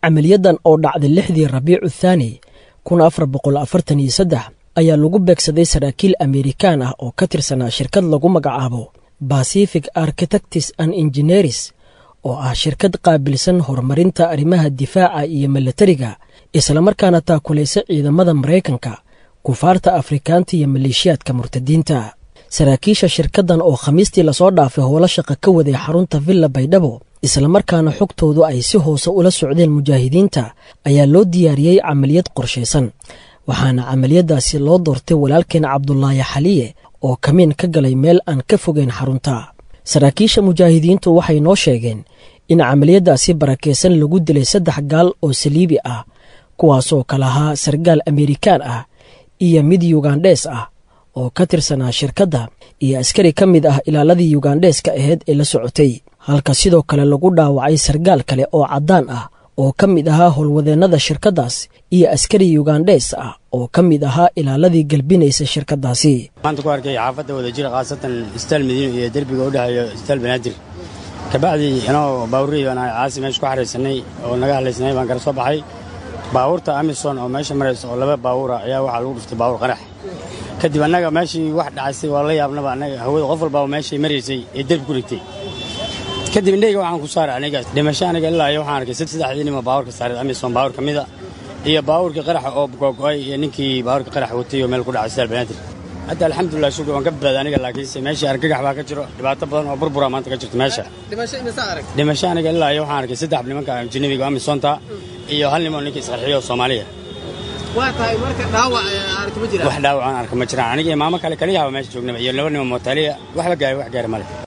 S16: camaliyadan oo dhacday lixdii rabiicu thaani kun afar boqol afartan iyo saddex ayaa lagu beegsaday saraakiil amerikaan ah oo ka tirsanaa shirkad lagu magacaabo pacific architects and engineers oo ah shirkad qaabilsan horumarinta arrimaha difaaca iyo milatariga islamarkaana taakulaysa ciidamada maraykanka kufaarta afrikaanta iyo maleeshiyaadka murtadiinta saraakiisha shirkaddan oo khamiistii lasoo dhaafay howlo shaqa ka waday xarunta villa baydhabo islamarkaana xogtoodu ay si hoose ula socdeen mujaahidiinta ayaa loo diyaariyey camaliyad qorshaysan waxaana camaliyadaasi loo doortay walaalkeen cabdulaahi xaliye oo kamiin ka galay meel aan ka fogeyn xarunta saraakiisha mujaahidiintu waxay noo sheegeen in camaliyadaasi barakaysan lagu dilay saddex gaal oo saliibi ah kuwaasoo kala ahaa sargaal amerikaan ah iyo mid yugandhees ah oo ka tirsanaa shirkadda iyo askari ka mid ah ilaaladii yugandheeska ahayd ee la socotay halka sidoo kale lagu dhaawacay sargaal kale oo caddaan ah oo ka mid ahaa howlwadeennada shirkaddaas iyo askari yugandhees ah oo ka mid ahaa ilaaladii galbinaysa shirkaddaasi
S17: maanta ku arkay xaafadda wadajira khaasatan istaal madiino iyo derbiga u dhexeeyo istaal banaadir kabacdii inoo baawurihii baan caasi meesha ku xaraysanay oo naga hadlaysanay baan kala soo baxay baabuurta amison oo meesha maraysa oo laba baabuura ayaa waxaa lagu dhuftay baabuur qarax kadib annaga meeshii wax dhacaysay waa la yaabnaba annaga hawada qof walbaaba meeshay maraysay ee derbi ku dhigtay kadib indhayga waxaan ku saaray aniga dhimasho aniga ilaa iyo waxaan arkay saddexdii nima baabuurka saaray amison baabuur ka mida iyo baabuurkii qaraxa oo googo'ay iyo ninkii baabuurka qarax watay oo meel ku dhacay sidaal banaadir hadda alxamdulilah shukri waan ka badbaaday aniga laakiinse meeshii argagax baa ka jiro dhibaato badan oo burbura maanta ka jirto meesha dhimasho aniga ilaa iyo waxaan arkay saddex nimanka ajnabiga amisonta iyo hal nimoo ninka isqarxiyo soomaaliya wax dhaawacaan arka ma jiraan aniga imaamo kale kaliyaha meesha joognaba iyo laba nimo mootaaliya waxba gaari wax gaari male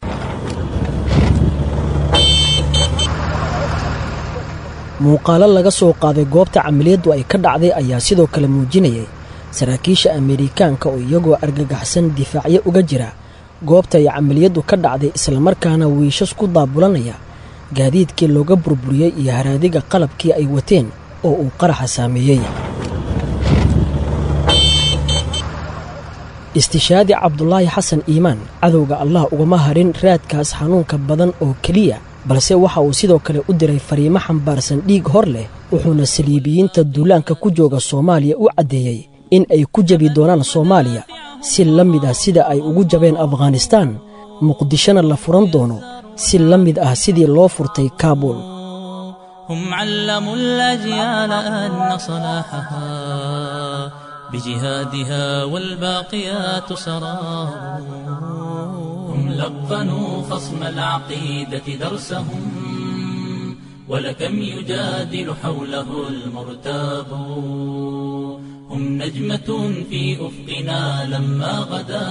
S16: muuqaalo laga soo qaaday goobta camaliyaddu ay ka dhacday ayaa sidoo kale muujinayay saraakiisha amerikaanka oo iyagoo argagaxsan difaacyo uga jira goobta ay camaliyaddu ka dhacday islamarkaana wiishas ku daabulanaya gaadiidkii looga burburiyey iyo haraadiga qalabkii ay wateen oo uu qaraxa saameeyey istishaadi cabdulaahi xasan iimaan cadowga allah ugama harin raadkaas xanuunka badan oo keliya balse waxa uu sidoo kale u diray fariimo xambaarsan dhiig hor leh wuxuuna saliibiyiinta duulaanka ku jooga soomaaliya u caddeeyey in ay ku jebi doonaan soomaaliya si la mid ah sida ay ugu jabeen afghanistaan muqdishona la furan doono si la mid ah sidii loo furtay kaabul
S1: هم علموا الأجيال أن صلاحها بجهادها والباقيات سرار هم لقنوا خصم العقيدة درسهم ولكم يجادل حوله المرتاب هم نجمة في أفقنا لما غدا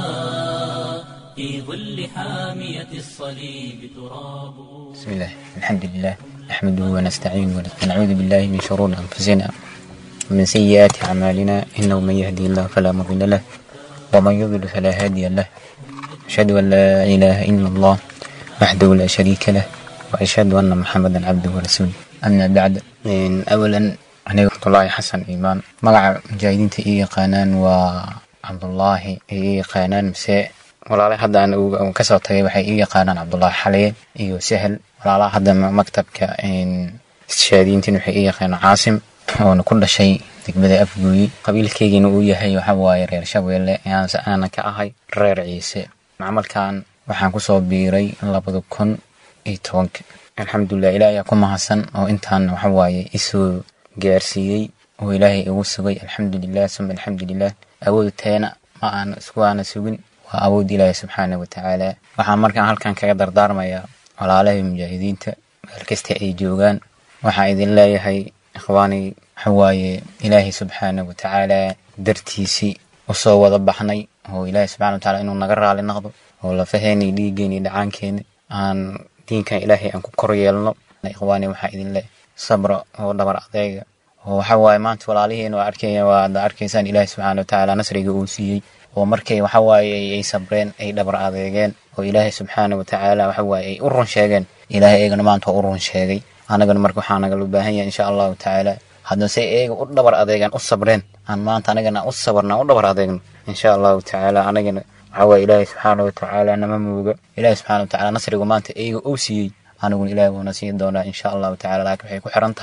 S1: في ظل حامية الصليب تراب
S15: بسم الله الحمد لله نحمده ونستعينه ونعوذ بالله من شرور أنفسنا ومن سيئات أعمالنا إنه من يهدي الله فلا مضل له ومن يضلل فلا هادي له أشهد أن لا إله إلا الله وحده لا شريك له وأشهد أن محمدا عبده ورسوله أما بعد إن أولا أنا عبد الله حسن إيمان مقع مجاهدين إي قانان وعبد الله إي قانان مساء walaalay hadda aan kasoo tagay waxay ii yaqaanaan cabdulaahi xaliye iyo sahel walaalaha hadda maktabka istishaadiyiintiin waxay ii yaqaanaan caasim oona ku dhashay degmada afgooyi qabiilkeygiina uu yahay waxawaaye reer shabeelle aanse aanan ka ahay reer ciise macmalkan waxaan kusoo biiray labada kun iyo tobanka alxamdulilah ilaah ayaa ku mahadsan oo intaan waxawaaye isoo gaarsiiyey oo ilaahay igu sugay alxamdulilah suma alxamdulilah awood teena ma aan isku aana sugin waa awood ilaahi subxaana watacaala waxaan markaan halkan kaga dardaarmayaa walaalahay mujaahidiinta meel kasta ay joogaan waxaan idin leeyahay ikhwaani waxawaaye ilaahay subxaana watacaala dartiisii usoo wada baxnay oo ilaahay subxana watacaala inuu naga raali noqdo oo lafaheeni dhiiggeeni dhacaankeeni aan diinkan ilaahay aan ku kor yeelno ikhwaani waxaa idin leeyahay sabra oo dhabar adeega oo waxawaaye maanta walaalihiina waa arkaya waad arkaysaan ilaahay subxaana watacaala nasriga uu siiyey oo markay waxawaaye ay sabreen ay dhabar adeegeen oo ilaahay subxaana watacaala waxawaaye ay u run sheegeen ilaahay eegana maanta waa u run sheegay anagana marka waxaa nagala baahan yahay insha allahu tacaala haddase eega u dhabar adeegaan u sabreen aan maanta anagana u sabarna u dhabar adeegno insha allahu tacaala anagana waxawaaye ilaahay subxaana watacaala nama muuga ilaahay subxaana watacaala nasriga maanta eega uu siiyey aniguna ilaahay wuuna siin doonaa insha allahu tacala laakiin waxay ku xiran tahay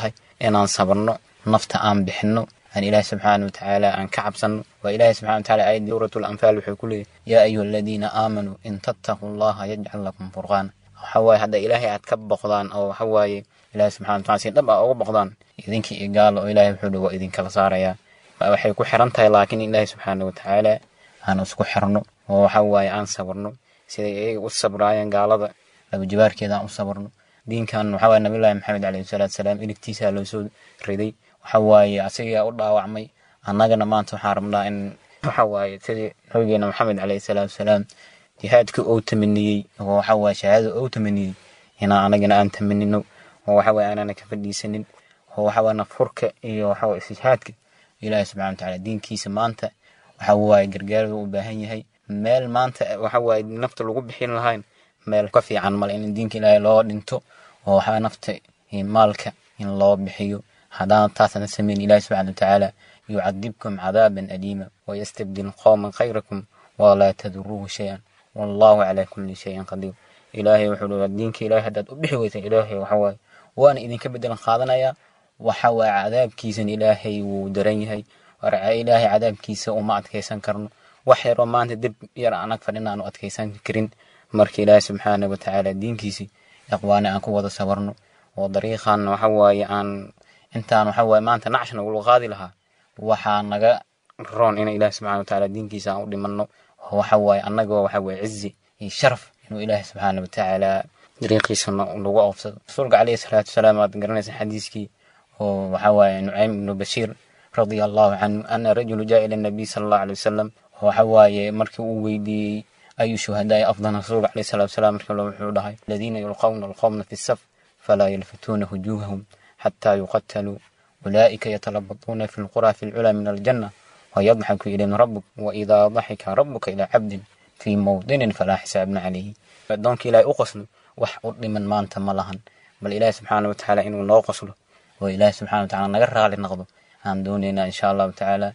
S15: inaan sabarno nafta aan bixinno aan ilaahi subxaana watacaala aan ka cabsanno waa ilaahi subxana wataala aayadii suuratu lanfaal wuxuu ku leeyahy yaa ayuha aladiina aamanuu in tattaquu allaha yajcal lakum furqaana waxa waaye hadda ilaahay aad ka boqdaan oo waxa waaye ilaahi subxana wataala si dhab ah uga boqdaan idinkii iyo gaalo oo ilaahay wuxuu dhi waa idinkala saarayaa waxay ku xiran tahay laakiin ilaahi subxaana watacaala aan isku xirno oo waxa waaye aan sabarno siday iyaga u sabraayeen gaalada labajibaarkeeda aan u sabarno diinkan waxa waaye nabiyullaahi maxamed calayhi salaatu salaam iligtiisaa loo soo riday waxa waaye asagaa u dhaawacmay annagana maanta waxaan rabnaa in waxa waaye sidii nabigeena maxamed calayhi salaatu salaam jihaadka uu tamaniyey oo waxa waaye shahaadada uu tamaniyey inaan anagana aan tamanino oo waxa waaye aanana ka fadhiisanin oo waxa waaye nafurka iyo waxa waaye istijhaadka ilaahi subxana watacaala diinkiisa maanta waxa waaye gargaaradu u baahan yahay meel maanta waxa waaye nafta lagu bixin lahayn meel ka fiican male in diinka ilaahay loo dhinto oo waxaa nafta iyo maalka in loo bixiyo haddaan taasana samayn ilaahi subxana watacaala yucadibkum cadaaban aliima wayastabdil qowman khayrakum walaa taduruuhu shay-an wallahu calaa kulli shayin qadiir ilaahay wuxuu dhi diinka ilaahay haddaad u bixi weysa ilaahay waxa waaye waana idinka bedelan qaadanayaa waxa waaye cadaabkiisan ilaahay wuu daran yahay ilaahay cadaabkiisa uma adkaysan karno wax yaroo maanta dib yar anag fadhin aanu adkaysan karin marka ilaahay subxaana watacaala diinkiisi iqwaani aan ku wada sabarno oo dariiqan waxa waaye aan intaan waxa waaye maanta nacshna ugula qaadi lahaa waxaa naga roon in ilaahi subxana watacaala diinkiisa aan u dhimanno oo waxa waaye annagoo waxa waaye cizi iyo sharaf inuu ilaahi subxaana watacaala dariiqiisa lagu oofsado rasuulka calayhi salaatu wasalaam aad garanaysa xadiiskii oo waxa waaye nucaym ibnu bashiir radia allahu canhu ana rajulu jaa ila nabiy sala allahu alay wasalam waxa waaye markii uu weydiiyey ayu shuhadaai afdal rasuulka calayhi salaatu wasalaam markii wuxuu dhahay aladiina yulqawna alqawmna fi saf falaa yalfituuna wujuuhahum xataa yuqataluu أولئك يتلبطون في القرى في العلا من الجنة ويضحك إليهم ربك وإذا ضحك ربك إلى عبد في موطن فلا حساب عليه فدونك إلى أقسم وح من ما أنت ملهن بل إله سبحانه وتعالى إنه لا قصله وإله سبحانه وتعالى نقرر على النقض عن دوننا إن شاء الله تعالى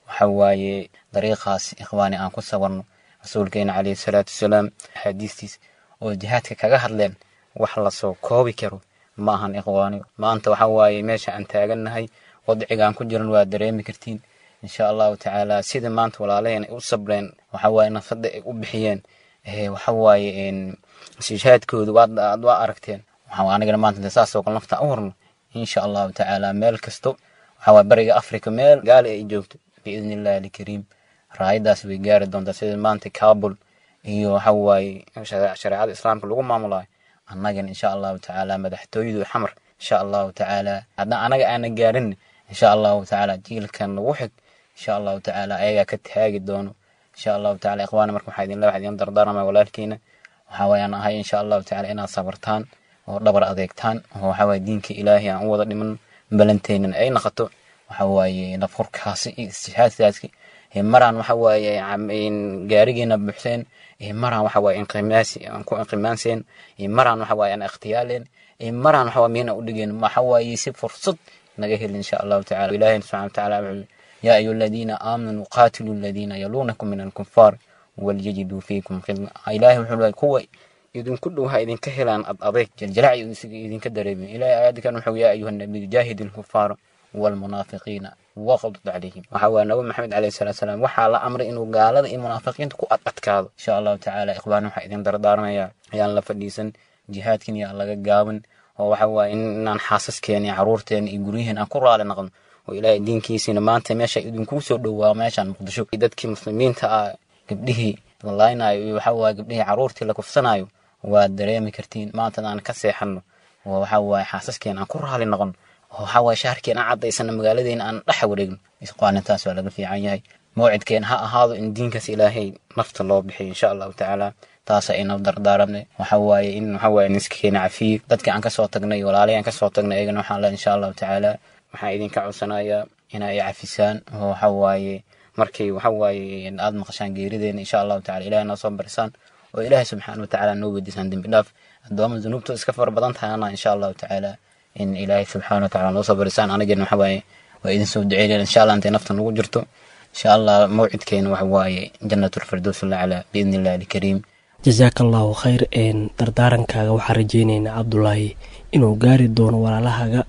S15: وحواي طريقة إخواني أن كسورنا رسولكين عليه الصلاة والسلام حديثتيس وجهاتك كغهر لين وحلصو كوبي كرو maahan ikhwaani maanta waxa waaye meesha aan taagannahay wadciga aan ku jiran waa dareemi kartiin insha allahu tacaala sida maanta walaalaheen ay u sabreen waxa waaye nafada ay u bixiyeen waxa waaye ishaadkooda waad waa aragteen waxa anigana maanta saasoo kale nafta u horno insha allahu tacaala meel kasto waxa waaye bariga africa meel gaali ay joogto biidni illahi alkariim raayadaas way gaari doontaa sida maanta kabul iyo waxa waaye shareecada islaamka lagu maamulayo annagan insha allahu tacaala madaxtooyadu xamar insha allahu tacaala hadda anaga aana gaarin insha allahu tacaala jiilkan lagu xig insha allahu tacaala ayagaa ka taagi doono insha allahu tacaala ikhwaana marka waxaa idinla waxaa idin dardaarmaya walaalkiina waxaa waayaan ahay insha allahu tacaala inaad sabartaan oo dhabar adeegtaan oo waxaa waaye diinka ilaahay aan u wada dhiman balanteenan ay noqoto waxa waaye nafurkaasi iyo istishhaadkaasi maraan waxa waaye gaarigeena buuxseen maraan waxa waaye inqimaasi aan ku inqimaanseen maraan waxa waaye aan ikhtiyaaleen maraan waxa waaye miyana u dhigeen waxa waaye si fursad naga heli insha allahu tacaala ilaahay subxana watacaala wuxuu yaa ayuha aladiina aamanuu qaatilu aladiina yaluunakum min alkufaar walyajiduu fiikum khidma ilaahay wuxuu leeyahay kuwa idinku dhow ha idinka helaan ad adeeg jaljalac idinka dareemin ilaahay aayadkan wuxuu yaa ayuha nabiyu jaahidi alkufaara والمنافقين وغضض عليهم وحوى نبي محمد عليه الصلاة والسلام وحال أمر إنه قال هذا المنافقين تكو أتكاد إن شاء الله تعالى إخواننا حيثين دردارنا يا يا الله فديسن جهاد كن يا الله قابن وحوى إن أن حاسس كيني عرورتين يقوليهن أكر على نغم وإلى دين كيسين ما أنت ماشي إذن كوسو دوا ماشي عن مقدشو إذا مسلمين تا قبله الله وحوى قبله عرورتي لكفسنايو ودريمي كرتين ما أنت أنا كسيحنو وحوى حاسس كين أكر على نغم waxaa waaye shaharkeen aan caddaysana magaaladeena aan dhex wareegno isqaanintaas waa laga fiican yahay mawcidkeen ha ahaado in diinkaas ilaahay nafta loo bixiyo insha allahu tacaala taasa ayna dardaaramne waxa waaye in waxa waaye niska keena cafiye dadkii aan kasoo tagnay walaalihii aan kasoo tagnay ayagana waxaan leeyahay insha allahu tacaala waxaan idinka codsanayaa in ay cafisaan oo waxa waaye markay waxa waaye aad maqashaan geerideena insha allahu tacala ilahay noo soo barisaan oo ilaahay subxaana watacaala noo weydiisaan dembi dhaaf addooma dunuubtu iska fara badan tahayana insha allahu tacaala in ilaahay subxaana watacaala noo soo barisaan anagana waxa waaye waa idin soo duceynayna insha allah intay nafta nagu jirto insha allah mawcidkeena waxa waaye jannatulfirdows laclaa biidni illahi alkariim
S16: jasaaka allahu khayr een dardaarankaaga waxaan rajeynaynaa cabdulaahi inuu gaari doono walaalahaga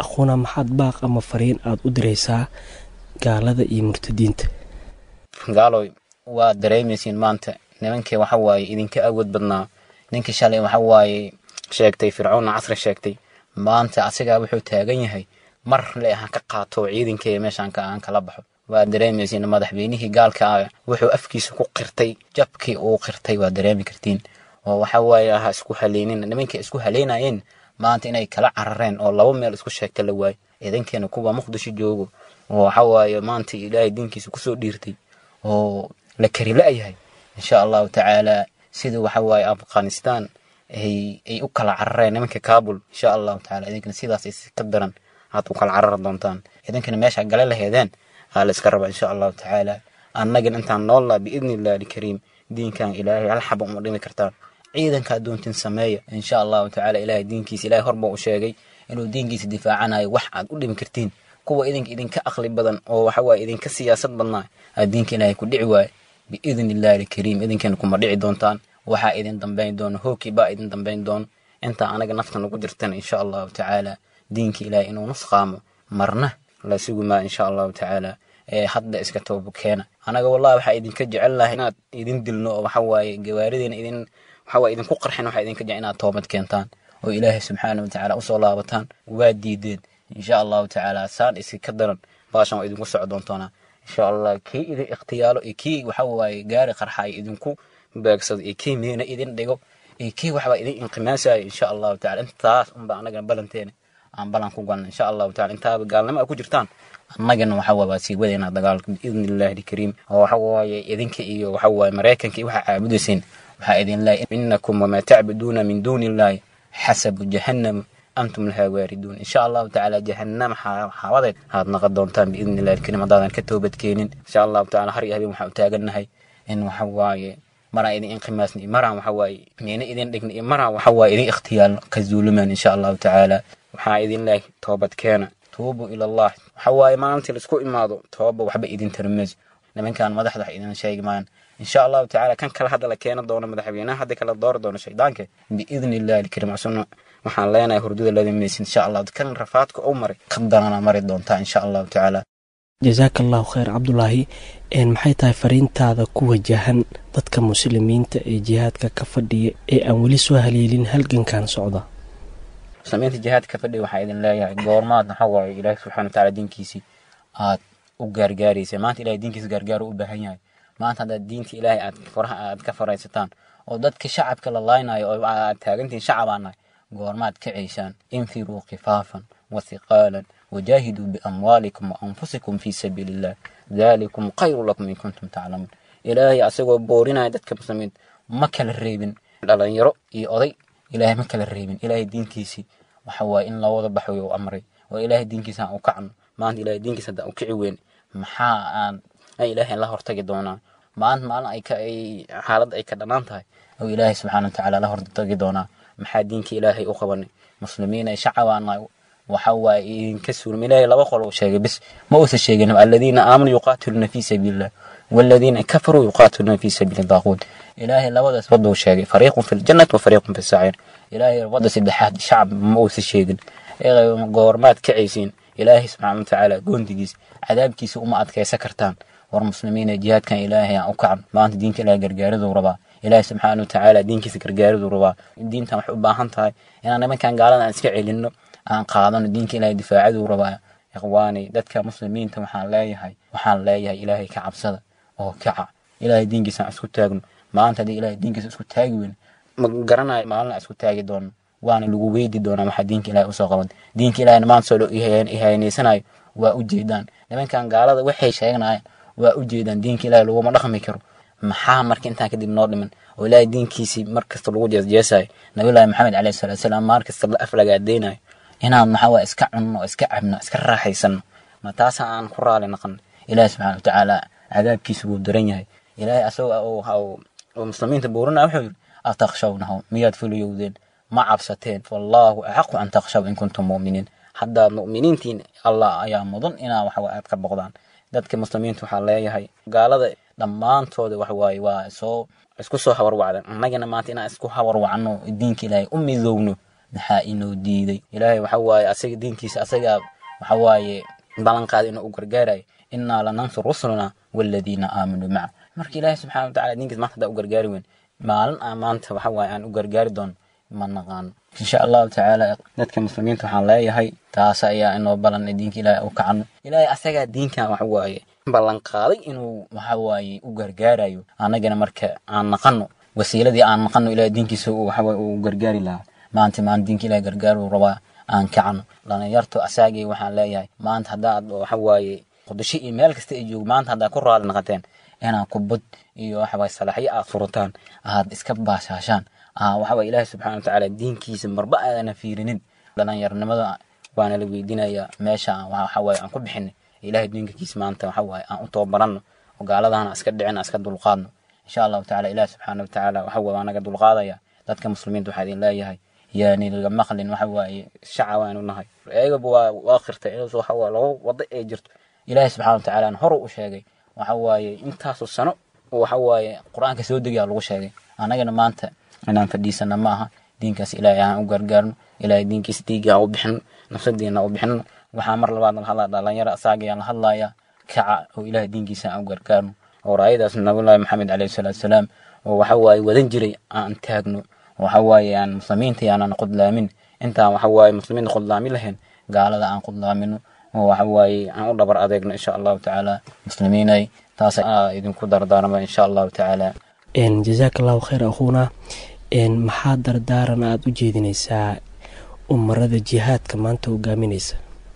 S16: aquuna maxaad baaq ama fariin aada u diraysaa gaalada iyo murtadiinta
S15: gaaloy waa dareemaysiin maanta nimankii waxa waaye idinka awood badnaa ninkii shalay waxa waaye sheegtay fircoonna casri sheegtay maanta asigaa wuxuu taagan yahay mar le aan ka qaato ciidankee meeshaan aan kala baxo waa dareemaysiin madaxweynihii gaalka ah wuxuu afkiisa ku qirtay jabkii uu qirtay waa dareemi kartiin oo waxa waaye ha isku haleynin nimankii isku haleynayeen maanta inay kala carareen oo laba meel isku sheegta la waayo ciidankeena kuwa muqdisho joogo oo waxa waaye maanta ilaahay diinkiisa kusoo dhiirtay oo la kari la-yahay insha allahu tacaala sida waxa waaye afghanistan ay ay u kala carareen nimanka kabul insha allahu tacaala idinkana sidaas is ka daran aad u kala carari doontaan idinkana meesha gale laheedeen aa la iska raba insha allahu tacaala annagana intaan noollaa biidni illahi alkariim diinkan ilaahay hal xaba uma dhimi kartaan ciidanka doontin sameeya insha allahu tacaala ilaahay diinkiisa ilaahay horba u sheegay inuu diinkiisa difaacanayo wax aad u dhimi kartiin kuwa idinka idinka aqli badan oo waxa waaye idinka siyaasad badnaa aad diinka ilaahay ku dhici waaye biidni illahi alkariim idinkana kuma dhici doontaan waxaa idin dambayn doono hooki baa idin dambayn doono intaa anaga nafta nagu jirtan insha allahu tacaala diinka ilaahay inuu nusqaamo marna la sugumaa insha allahu tacaala ee hadda iska toobo keena anaga wallahi waxaa idinka jecel lahay inaad idin dilno oo waxa waaye gawaarideena idin waxa waaye idinku qarxin waxaa idinka jecel inaad toobad keentaan oo ilaahay subxaana watacaala usoo laabataan waa diideen insha allahu tacaala saan isi ka daran baashan waa idinku soco doontoonaa insha allah kii idin ikhtiyaalo iyo kii waxa waaye gaari qarxa ay idinku beegsado iyo kii miina idin dhigo iyo kii waxbaa idin inqimaasayo insha allahu tacala intaas unba anagana balanteena aan balan ku galna insha allahu tacala intaaba gaalnimo a ku jirtaan annagana waxa waa waa sii wadaynaa dagaalka biidni illahi alkariim oo waxa waaye idinka iyo waxa waaye maraykanka iyo waxaa caabudayseen waxaa idin leeyahay inakum wamaa tacbuduuna min duuni illahi xasabu jahannam antum lahaa waariduun insha allahu tacaala jahannam xaawadeed aad naqon doontaan biidni illahi alkariim haddaadan ka toobadkeenin insha allahu tacaala har iyo habeen waxaa u taagannahay in waxa waaye maraan idin inqimaasni maraan waxa waaye miina idin dhigni iyo maraan waxa waaye idin ikhtiyaalno ka zuulumaan insha allahu tacaala waxaa idin leeyahay toobad keena tuubu ila allah waxa waaye maalintii laisku imaado tooba waxba idin tarmayso nimankan madaxda wax idin sheegi maayan insha allahu tacaala kan kale hadda la keena doono madaxweynaha hadda kala doori doono shaydaanka biidni illahi alkariim asuna waxaan leenahay hurdada ladimaysin insha allah kan rafaadka u maray qadarana mari doontaa insha allahu tacaala
S16: jasaaka allahu khayr cabdulaahi maxay tahay fariintaada ku wajahan dadka muslimiinta ee jihaadka ka fadhiya ee aan weli soo haleelin halgankan socda
S15: muslimiinta jihaadka ka fadhiya waxaa idin leeyahay goormaad waxa waaye ilaahi subxana watacaala diinkiisii aad u gaargaaraysa maanta ilahay diinkiisa gaargaar u baahan yahay maanta haddaad diinta ilaahay aad faraha aad ka faraysataan oo dadka shacabka la laaynayo oo aad taagantihiin shacabaanahay goormaad kacaysaan infiruu khifaafan wathiqaalan wajaahiduu biamwaalikum waanfusikum fii sabiili illah dalikum khayru lakum in kuntum taclamuun ilaahay asagoo boorinaya dadka muslimiinta ma kala reebin dhalinyaro iyo oday ilaahay ma kala reebin ilaahay diinkiisii waxa waaye in loo wada baxo u amray oo ilaahay diinkiisa aan u kacno maanta ilaahay diinkiisa haddaan u kici weyn maxaa aan ilaahay la hortagi doonaa maanta maalin ay ka ay xaaladda ay ka dhanaan tahay oo ilaahay subxaana watacaala la hortagi doonaa maxaa diinka ilaahay u qabanay muslimiin ay shacabaana waxa waaye idinka suurma ilaahay laba qol uu sheegay bis ma uusan sheegin aladiina aamanuu yuqaatiluuna fii sabiilillah والذين كفروا يقاتلون في سبيل الطاغوت إلهي لودا وضو شيء فريق في الجنة وفريق في السعير إلهي وضع سدحات شعب موس الشيء إلهي قورمات كعيسين إلهي سبحانه وتعالى قندقيس عذاب كيس أمة كي سكرتان والمسلمين جهاد كان إلهي أوكعن ما أنت دينك إلهي قرقار ذو ربا إلهي سبحانه وتعالى دينك قرقار ذو ربا الدين تم حبا هانتاي إن أنا ما كان قال أنا أسكعي لأنه أن قادن دينك إلهي دفاع ذو ربا إخواني دتك مسلمين تم حان لا يهي وحان لا يهي إلهي كعبسده oo kaca ilaahay diinkiisa aan isku taagno maanta haddii ilaahay diinkiisa isku taagi weyn ma garanayo maalin aan isku taagi doono waana lagu weydi doonaa maxaa diinka ilaahay usoo qaban diinka ilaahayna maanta soo ihaynaysanayo waa u jeedaan nimankan gaalada waxay sheeganayaan waa u jeedaan diinka ilaahay laguma dhaqmi karo maxaa marka intaan kadib noo dhiman oo ilaahay diinkiisii mar kasta lagu jeesjeesayo nabillaahi maxamed caleyhi salaatu salaam maar kasta la aflagaadeynayo inaan maxaa waa iska cunno iska cabno iska raaxaysano ma taasa aan ku raali naqan ilaahi subxaana watacaala cadaabkiisa wuu daran yahay ilaahay asagoo oo muslimiinta buurina wuxuu yidhi atakhshawnahu miyaad fuliyowdeen ma cabsateen fallaahu axaqu an takhshaw in kuntum mu'miniin haddaad mu'miniintiin allah ayaa mudan inaa waxa aad ka boqdaan dadka muslimiinta waxaa leeyahay gaalada dhammaantooda waxa waaye waa soo isku soo hawarwacdan annagana maanta inaan isku hawarwacno diinka ilaahay u midoowno maxaa inoo diiday ilaahay waxa waaye asaga diinkiisa asagaa waxa waaye ballanqaada inuu u gargaarayo innaa lanansur rusulana waaladiina aamanuu maca marka ilaahay subxana watacala diinkiisa maanta haddaa u gargaari weyn maalin aan maanta waxa waaye aan u gargaari doono ma naqaano insha allahu tacaala dadka muslimiinta waxaan leeyahay taas ayaa inoo balan diinka ilaahay u kacano ilaahay asagaa diinkan waxa waaye ballanqaaday inuu waxa waaye u gargaarayo annagana marka aan naqano wasiiladii aan naqano ilahay diinkiisa waxa waaye uu gargaari lahaa maanta maan diinka ilahay gargaaru rabaa aan kacano dhalinyarto asaagii waxaan leeyahay maanta haddaad waxa waaye qudasho iyo meel kasta ay joogo maanta haddaad ku raali naqateen inaad kubad iyo waxa waaye salaxyo aad furataan aad iska baashaashaan waxa waaye ilaahi subxana watacaala diinkiisa marba aadana fiirinin dhalinyaronimada waana la weydiinayaa meesha waxa waaye aan ku bixinay ilahay diinkiisa maanta waxa waaye aan u tababaranno oo gaaladahana iska dhicin iska dulqaadno insha allahu tacala ilaah subxaana watacaala waxa waaye waa naga dulqaadaya dadka muslimiinta waxaa idin leeyahay yaani laga maqlin waxa waaye shaca waanu nahay ayagaba waa waa khirtay in waxa waaye laba wado ay jirto ilaahi subxana watacaala hore u sheegay waxa waaye intaasoo sano waxa waaye qur-aanka soo degayaa lagu sheegay annagana maanta inaan fadhiisana ma aha diinkaas ilaahay aan u gargaarno ilaahay diinkiisa dhiigga aan u bixino nafsadiina u bixino waxaa mar labaad la hadlaa dhalinyaro asaagayaan la hadlayaa kaca oo ilaahay diinkiisa aan u gargaarno oo raayadaas nabiyullaahi maxamed caleyhi salaatu salaam oo waxa waaye wadan jiray aan taagno waxa waaye aan muslimiinta yaanan qudlaamin intaan waxa waaye muslimiinta qudlaamin lahayn gaalada aan qudlaamino oo waxa waaye aan u dhabar adeegno insha allahu tacaala muslimiinay taas idinku dardaarma insha allahu tacaala
S16: jazaaka allahu khayr akhuuna maxaa dardaaran aada u jeedinaysaa umarada jihaadka maanta hogaaminaysa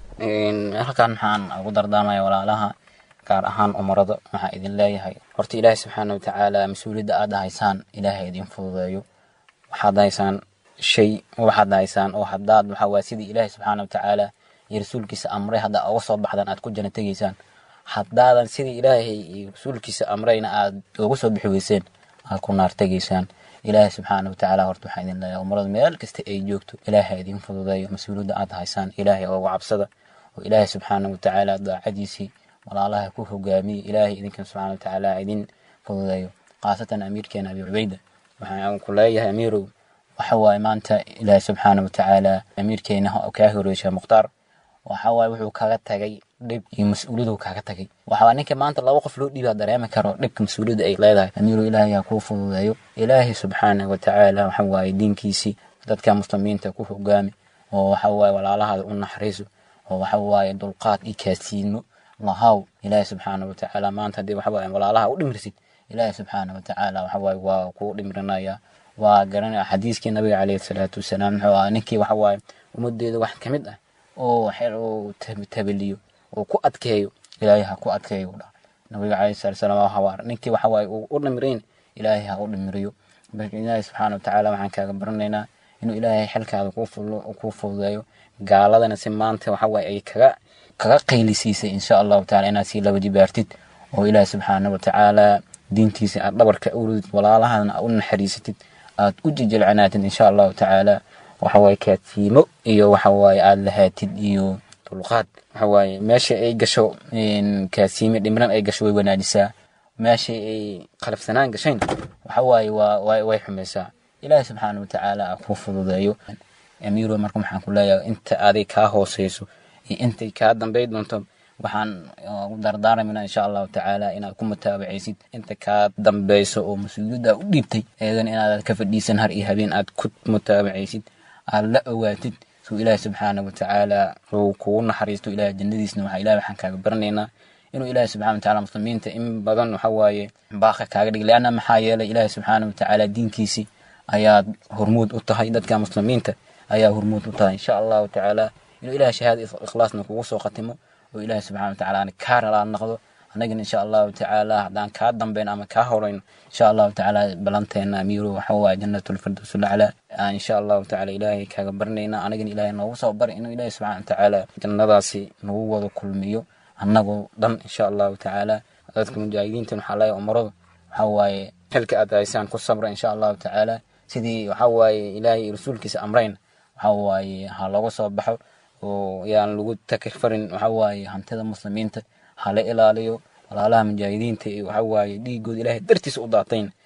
S15: halkan maxaan ugu dardaarmaya walaalaha gaar ahaan umarada waxaa idin leeyahay horta ilaahay subxaana watacaala mas-uuliyadda aada haysaan ilaahay idin fududeeyo waxaad haysaan shay waxaad haysaan oo haddaad waxa waye sidii ilaahay subxaana watacaala iyo rasuulkiisa amray haddaa uga soo baxdaan aad ku jana tegaysaan haddaadan sidii ilaahay iyo rasuulkiisa amrayna aad uga soo bixi weyseen aad ku naar tegaysaan ilaahay subxaana watacaala horta waxaa idin leeyahay umarada meel kasta ay joogto ilaahay idin fududeeyo mas-uuliyadda aad haysaan ilaahay ooga cabsada oo ilaahay subxaana watacaala daacadiisii walaalaha ku hogaamiye ilaahay idinkan subxaana watacaala idin fududeeyo khaasatan amiirkeena abi cubayda waxaan ku leeyahay amiirow waxa waaye maanta ilaahay subxaana watacaala amiirkeena kaa horeysha mukhtaar waxa waaye wuxuu kaga tagay dhib iyo mas-uuliyadu kaaga tagay waxaa ninka maanta laba qof loo dhiibaa dareemi karo dhibka mas-uuliyadda ay leedahay amiirow ilaahay ha kuu fududeeyo ilaahay subxaana watacaala waxa waaye diinkiisii dadka muslimiinta ku hogaami oo waxa waaye walaalahaada u naxariiso oo waxa waaye dulqaad iyo kaasiino lahaw ilaahay subxaana watacaala maanta haddii waxa waaye walaalaha u dhimirsid ilaahay subxaana watacaala waxa waaye waa kuu dhimirinaya waa garanaya xadiiskii nabiga caleyhi salaatu wasalaam muxuu ahaa ninkii waxa waaye ummadeeda wax ka mid ah oo xel uu tabaliyo oo ku adkeeyo ilaahay ha ku adkeeyo dha nabiga caleyhi salaatu wasalaam waa hawaar ninkii waxa waaye uu u dhimirayn ilaahay ha u dhimiriyo marka ilaahay subxaana watacaala waxaan kaaga baranaynaa inuu ilaahay xilkaada kuu fududeeyo gaaladana si maanta waxa waaye ay kaga kaga qaylisiisay insha allahu taala inaad sii laba jibaartid oo ilaahi subxaana watacaala diintiisa aad dhabarka uridid walaalahadna aad u naxariisatid aad u jijilcanaatid insha allahu tacaala waxawaaye kaadsiimo iyo waxawaaye aad lahaatid iyo dulqaad waxawaaye meesha ay gasho kaadsiime dhimran ay gasho way wanaajisaa meesha ay qalafsanaan gashayn waxawaaye waa way xumaysaa ilaahi subxaana watacaala a kuu fududeeyo amiiro marka waxaan ku leeyahay inta aday kaa hooseyso iyo intay kaa dambay doonto waxaan u dardaarmayna insha allahu tacaala inaad ku mutaabacaysid inta kaa dambeyso oo mas-uuliyadda u dhiibtay eedan inaad ka fadhiisan har iyo habeen aad ku mutaabacaysid aad la ogaatid suu ilaahi subxaana watacaala uu kugu naxariisto ilaah jannadiisna waxa ilahi waxaan kaaga baranaynaa inuu ilaahi subxana watacaala muslimiinta in badan waxa waaye baaqa kaaga dhig leanna maxaa yeelay ilaahi subxaana watacaala diinkiisii ayaad hormuud u tahay dadka muslimiinta ayaa hormuud u tahay insha allahu tacaala inuu ilaah shahaada ikhlaasna kugu soo khatimo oo ilaahi subxana watacaala kaa ralaa noqdo annagana insha allahu tacaala haddaan kaa dambeyn ama kaa horeyno insha allahu tacaala balanteena amiiro waxa waaye jannatulfirdaws lacla insha allahu tacaala ilaahay kaaga baranayna anagana ilaahay noogu soo bari inuu ilaahi subxana watacaala jannadaasi nagu wada kulmiyo annagoo dhan insha allahu tacaala dadka mujaahidiinta waxaa leeyahay umaradu waxa waaye xilka aad haysaan ku sabra insha allahu tacaala sidii waxa waaye ilaahay rasuulkiisa amreyn waxa waaye ha looga soo baxo oo yaan lagu takirfarin waxa waaye hantida muslimiinta hala ilaaliyo walaalaha mujaahidiinta iyo waxa waaye dhiigooda ilaahay dartiisa u daatayn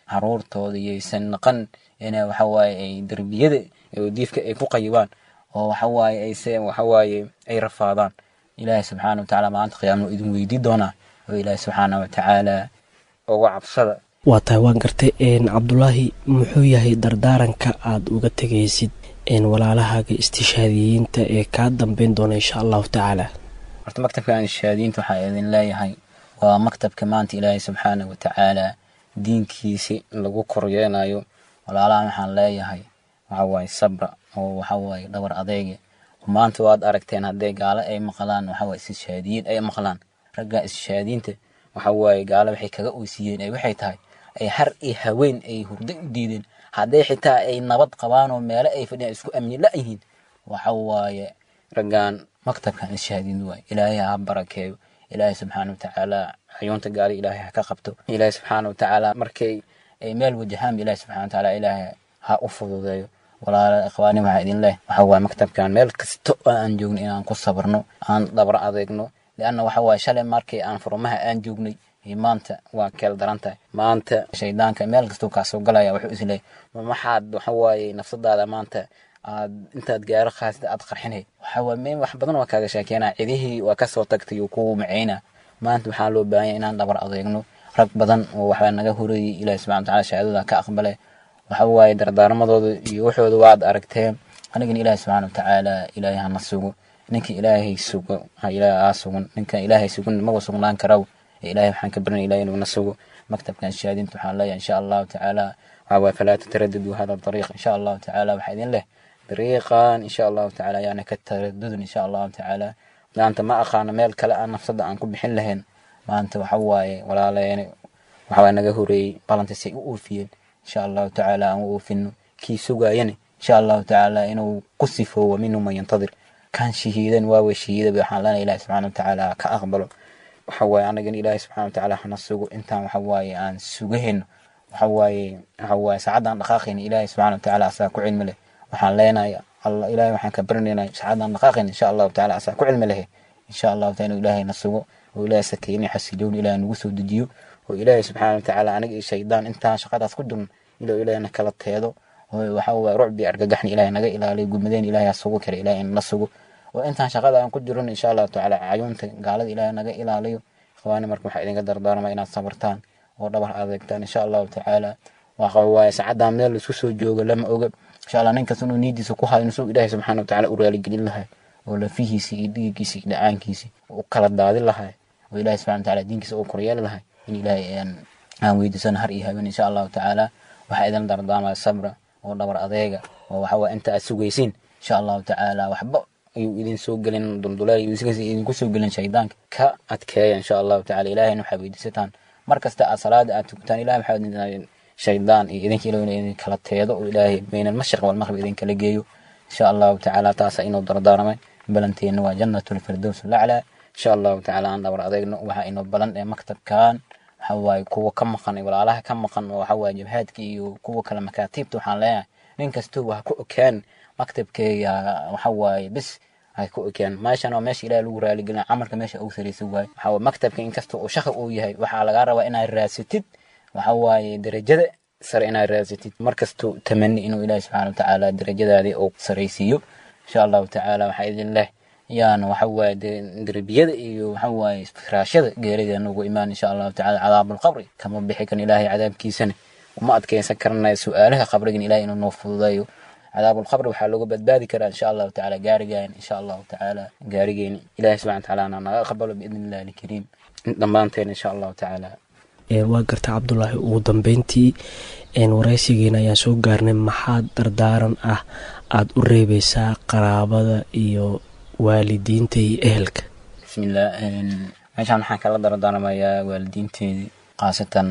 S15: caruurtooda yaysan naqan ina waxawaaye ay derbiyada oo diifka ay ku qayibaan oo waxawaaye ayse waxawaaye ay rafaadaan ilaahay subxaana watacaala maalinta qiyaamana idin weydii doonaa oo ilaahay subxaana watacaala uga cabsada
S16: waa tahay waan gartay cabdulaahi muxuu yahay dardaaranka aad uga tegaysid walaalahaaga istishaadiyiinta ee kaa dambeyn doona insha allahu tacaala
S15: horta maktabka istishaadiyiinta waxaa idin leeyahay waa maktabka maanta ilaahay subxaana watacaala diinkiisi lagu koryeenayo walaalahan waxaan leeyahay waxawaaye sabra oo waxawaaye dhabar adeege maanta waad aragteen haddee gaalo ay maqlaan waxawaaye istishaadiyiin ay maqlaan ragga istishaadiyiinta waxawaaye gaalo waxay kaga oysiiyeen ay waxay tahay ay har iyo haween ay hurdo u diideen hadday xitaa ay nabad qabaan oo meelo ay fadhiyaan isku amni la-yihiin waxa waaye raggan maktabkan ishaadiin waay ilaahay ha barakeeyo ilaahay subxaana watacaala xayuunta gaari ilaahay ha ka qabto ilaahay subxaana watacaala markay ay meel wajahaan ilaahay subxana watacaala ilaahay ha u fududeeyo walaala ikhwaani waxaa idin leh waxa waaye maktabkan meel kasto oo aan joogno inaan ku sabarno aan dhabar adeegno lianna waxa waaye shalay markii aan furmaha aan joognay maanta waa keel daran tahay maanta shaydaanka meel kastuu kaa soo galaya wuxuu isleeyahy ma maxaad waxa waaye nafsadaada maanta aad intaad gaaro khaasida aad qarxinay waxa waaye meel wax badan waa kaaga sheekeenaa cidihii waa kasoo tagtay oo kugu macayna maanta waxaa loo baahanya inaan dhabar adeegno rag badan oo waxbaa naga horeeyey ilaahi subxana watacaala shahaadada ka aqbale waxa waaye dardaarmadooda iyo waxooda waad aragteen anigana ilaahi subxaana watacaala ilaahay hana sugo ninka ilaahay sugo ha ilaahay aa sugan ninka ilaahay sugan maga sugnaan karaw ilaahay waxaan ka barinaya ilahay inuu na sugo maktabkan shahaadinta waxaan leeyahay insha allahu tacaala waxaa waaye falaa tataradadu hada dariiq insha allahu tacaala waxaa idin leh dariiqan insha allahu tacaala yaana ka taradudin insha allahu tacaala maanta ma aqaano meel kale aan nafsada aan ku bixin lahayn maanta waxa waaye walaaleene waxa waaye naga horeeyey balantisay u oofiyeen insha allahu tacaala aan u oofino kii sugaayane insha allahu tacaala inuu ku sifoowo minhu man yantadir kan shahiidan waawe shahiidaba waxaan leenahay ilahi subxana watacaala ka aqbalo waxa waaye anagana ilaahay subxana watacaala hana sugo intaan waxa waaye aan sugahayno waxa waaye waxa waaye saacadaan dhaqaaqayna ilaahay subxana watacaala asaa ku cilmi leh waxaan leenahay alla ilaahay waxaan ka baranaynaa saacadaan dhaqaaqayna insha allahu tacaala asaa ku cilmi lehe insha allahu taala inuu ilaahay na sugo oo ilaahay sakeyni xasiloon ilaahay nagu soo dejiyo oo ilaahay subxana watacaala aniga iyo shaydaan intaan shaqadaas ku jirno ilaa ilaahay na kala teedo oo waxa waaye rucbi argagaxni ilaahay naga ilaaliyo gudmadeen ilaahay ha sugo kara ilaahay na sugo oo intaan shaqada aan ku jirin insha allahu tacaala cayuunta gaalada ilaahay naga ilaaliyo ikhwaani marka waxaa idinka dardaarma inaad sabartaan oo dhabar adeegtaan insha allahu tacaala waxa waaye saacadaan meel laisku soo joogo lama oga insha allah ninkas inuu niidiisa ku hayo inuu ilaahay subxaana watacaala u raaligelin lahay oo lafihiisi iyo dhiiggiisi iyo dhacaankiisi u kala daadin lahay oo ilaahay subxana watacaala diinkiisa u koryeeli lahay in ilaahay aan weydiisano har iyo habeen insha allahu tacaala waxaa idin dardaarmaya sabra oo dhabar adeega oo waxa waaye inta aad sugaysiin insha allahu tacaala waxba ayuu idin soo gelin dulduleel idinku soo gelin shaydaanka ka adkeeya insha allahu tacala ilahayna waxaa weydiisataan mar kasta aad salaada aad tukataan ilahay waxaa idin shaydaan iyo idinka ilaw idin kala teedo oo ilaahay bayna almashriq walmaqrib idin kala geeyo insha allahu tacaala taasa inuu dardaarmay balanteenna waa jannatu lfirdows laclaa insha allahu tacaala aan dhabar adeegno waxaa inoo balan ee maktabkan waxa waaye kuwa ka maqan walaalaha ka maqan oo waxa waaye jabhaadka iyo kuwa kale makaatiibta waxaan leeyahay nin kastoo waa ku okaan maktabkeega waxa waaye bis ay ku ogaan meeshan waa meesha ilaah lagu raaligelina camalka meesha ugu saraysa waaye waxa waaye maktabka inkasta uu shaqi uu yahay waxaa lagaa rabaa inaad raasatid waxa waaye darajada sare inaad raasatid markastuu tamani inuu ilaahi subxaana watacaala darajadaadii uu saraysiiyo insha allahu tacaala waxaa idin leh yaana waxa waaye derbiyada iyo waxa waaye firaashada geerida nagu imaan insha allahu tacaala cadaabulqabri kama bixi kan ilaahay cadaabkiisana uma adkeysan karanayo su-aalaha qabrigan ilahay inuu noo fududeeyo cadaabulqabri waxaa looga badbaadi karaa insha allahu tacaala gaarigaan insha allahu tacaala gaarigeeni ilahay subxana watacaala na naga aqbalo biidni illahi alkariim dhammaanteen insha allahu tacaala
S16: waa garta cabdulaahi ugu dambeyntii waraysigeena ayaan soo gaarnay maxaa dardaaran ah aada u reebeysaa qaraabada iyo waalidiinta iyo ehelka
S15: bismillah meeshaan waxaan kala dardaarmayaa waalidiinteedii khaasatan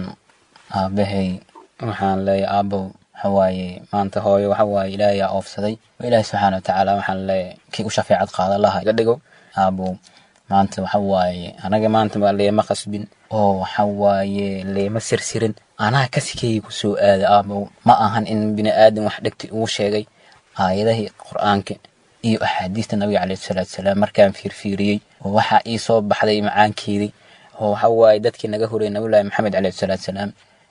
S15: aabahay waxaan leeyahay aabow waxawaaye maanta hooyo waxawaaye ilaahay aa oofsaday ilaahay subxaana watacaala waxaan leeyahay kii u shafeecad qaadan laha iga dhigo aabow maanta waxawaaye anaga maanta baa leema qasbin oo waxawaaye leema sirsirin anaa kasikeeyay ku soo aada aabow ma ahan in bini aadan wax dhegti uu sheegay aayadahii qur-aanka iyo axaadiista nabiga caleyhi salaatu salaam markaan fiirfiiriyey oo waxaa ii soo baxday macaankeedii oo waxa waaye dadkii naga horeyay nabiyullaahi maxamed caleyhi salaatu salaam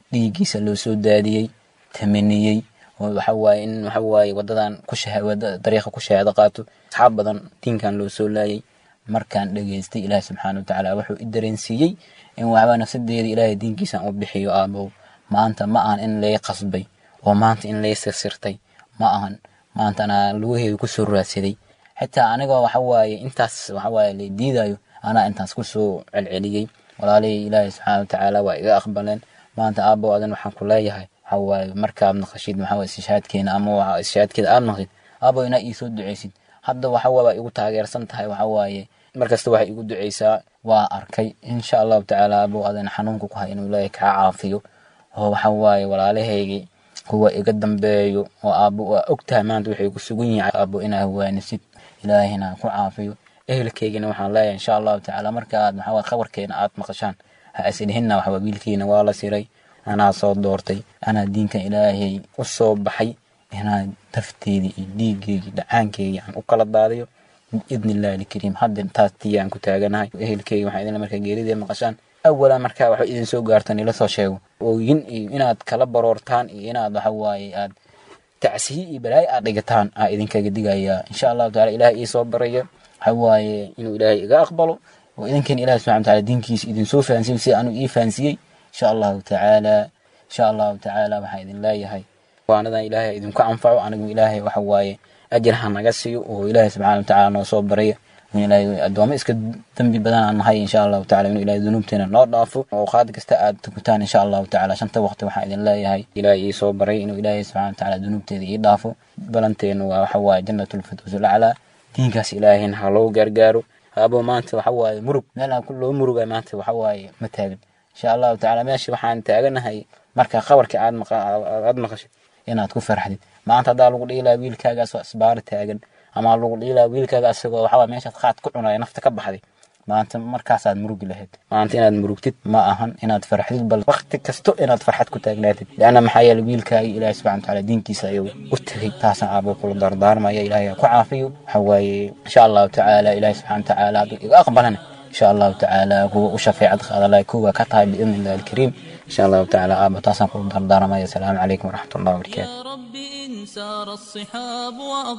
S15: dhiiggiisa loo soo daadiyey tamaniyey oo waxa waaye in waxa waaye wadadan ku shahaawada dariiqa ku shahaado qaato asxaab badan diinkan loo soo laayay markaan dhageystay ilaahi subxaana watacaala wuxuu i dareensiiyey in waxbaa nafsadeeda ilaahay diinkiisan u bixiyo aabow maanta ma ahan in lay qasbay oo maanta in lay sirsirtay ma ahan maanta anaa lugaheeda kusoo raadsaday xitaa anigoo waxa waaye intaas waxa waaye la diidayo anaa intaas kusoo celceliyey walaalihii ilaahay subxaana watacaala waa iga aqbaleen maanta aabow adan waxaan ku leeyahay waxa waaye markaad naqashid maxaa waaye istishaadkeena ama waxa istishaadkeeda aad naqshid aabow inaa iisoo duceysid hadda waxa waa igu taageersan tahay waxa waaye markasta waxay igu duceysaa waa arkay insha allahu tacaala aabow adan xanuunka ku hay inuu ilaahay kaa caafiyo oo waxa waaye walaalahaygii kuwa iga dambeeyo oo aabo waa ogtahay maanta waxay ku sugan yihiin aabo inaa hawaanisid ilaahina ku caafiyo ehelkeygina waxaan leeyahay insha allahu tacaala markaaad maxaa waaye khabarkeena aad maqashaan ha isdhihinna waxaa wiilkiina waa la siray anaa soo doortay anaa diinkan ilaahay u soo baxay inaa dafteedii iyo dhiiggeygii dhacaankeygii aan u kala daadiyo biidni illahi alkariim hadda taas tii aan ku taaganahay ehelkeyga waxaa idin markaa geeridee maqashaan awalan markaa waxba idin soo gaartan ila soo sheego ooyin iyo inaad kala baroortaan iyo inaad waxa waaye aad tacsiyi iyo balaayo aad dhigataan aa idinkaga digayaa insha allahu taala ilaah ii soo baraya waxa waaye inuu ilaahay iga aqbalo oo idinkan ilahi subxana wataala diinkiisa idinsoo fahansiyo si anuu ii fahansiyey insha allahu tacaala insha allahu tacaala waxaan idin leeyahay waanadan ilaahay idinku anfaco anigu ilaahay waxa waaye ajir ha naga siiyo oo ilaahay subxana watacaala noo soo baraya in ilaahay addoommo iska dembi badan aan nahay insha allahu tacala inuu ilaahay dunuubteena noo dhaafo oo qaad kasta aad tukutaan insha allahu tacala shanta waqti waxaan idin leeyahay ilaahay ii soo baray inuu ilaahay subxana watacaala dunuubteeda ii dhaafo balanteenu waa waxa waaye jannatulfirdows laclaa diinkaas ilaahayna ha loo gargaaro abo maanta waxa waaye murug meel aan loo muruga maanta waxa waaye ma taagan insha allahu tacala meesha waxaan taaganahay marka qabarkii aad aad maqashid inaad ku farxdid maanta haddaa lagu dhiilaa wiilkaagaasoo isbaar taagan ama lagu dhiilaa wiilkaaga asagoo waxaa meeshaad qaad ku cunaya nafta ka baxday maanta markaasaad murugi lahayd maanta inaad murugtid ma ahan inaad farxdid bal waqti kasto inaad farxad ku taagnaatid leanna maxaa yeele wiilkaagii ilaahi subxana watacaala diinkiisa ayuu u tegay taasaan aabuu kula dardaarmaya ilaahay ku caafiyo waxa waaye insha allahu tacaala ilaahi subxana watacaala hadduu iga aqbalana insha allahu tacaala kuwa u shafeecad qaadalay kuwa ka tahay biidni illahi alkariim insha allahu tacaala aaba taasaan kula dardaarmaya asalaamu calaykum waraxmat ullahi wabarakaatu
S1: سار الصحاب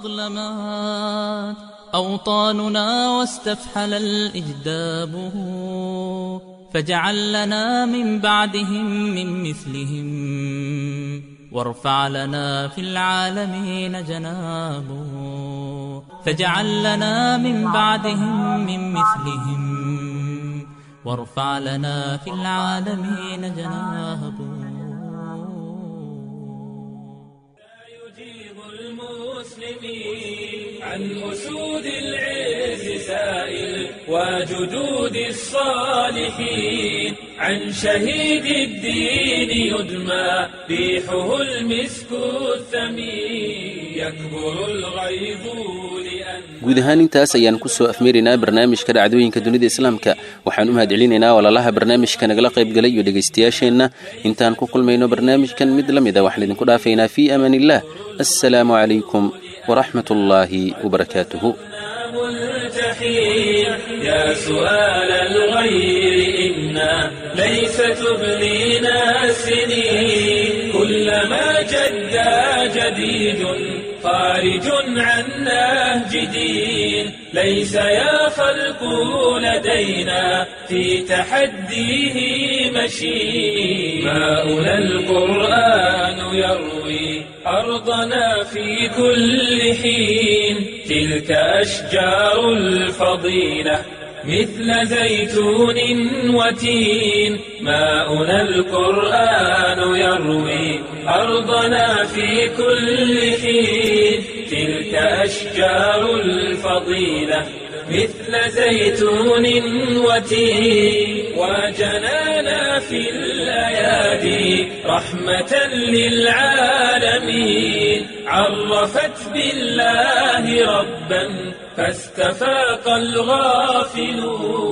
S1: وأظلمات أوطاننا واستفحل الإجداب فاجعل لنا من بعدهم من مثلهم وارفع لنا في العالمين جناب فاجعل لنا من بعدهم من مثلهم وارفع لنا في العالمين جناب
S18: المسلمين عن أسود العز سائل وجدود الصالحين عن شهيد الدين يدمى ريحه المسك الثمين يكبر الغيظ لأن
S2: guud ahaan intaas ayaan ku soo afmeeraynaa barnaamijka dhacdooyinka dunida islaamka waxaan u mahadcelinaynaa walaalaha barnaamijka nagala qaybgalay iyo dhegaystayaasheenna intaan ku kulmayno barnaamijkan mid la mida waxaan idinku dhaafaynaa fii amaan illah assalaamu calaykum waraxmat ullaahi wabarakaatuhu
S18: ملتحين يا سؤال الغير إنا ليس تبلينا السنين كلما جدا جديد خارج عن نهج دين ليس يا خلق لدينا في تحديه مشين ماؤنا القرآن يروي أرضنا في كل حين تلك أشجار الفضيلة مثل زيتون وتين ماؤنا القرآن يروي أرضنا في كل حين تلك أشجار الفضيلة مثل زيتون وتين وجنانا في الأيادي رحمة للعالمين عرفت بالله ربا فاستفاق الغافلون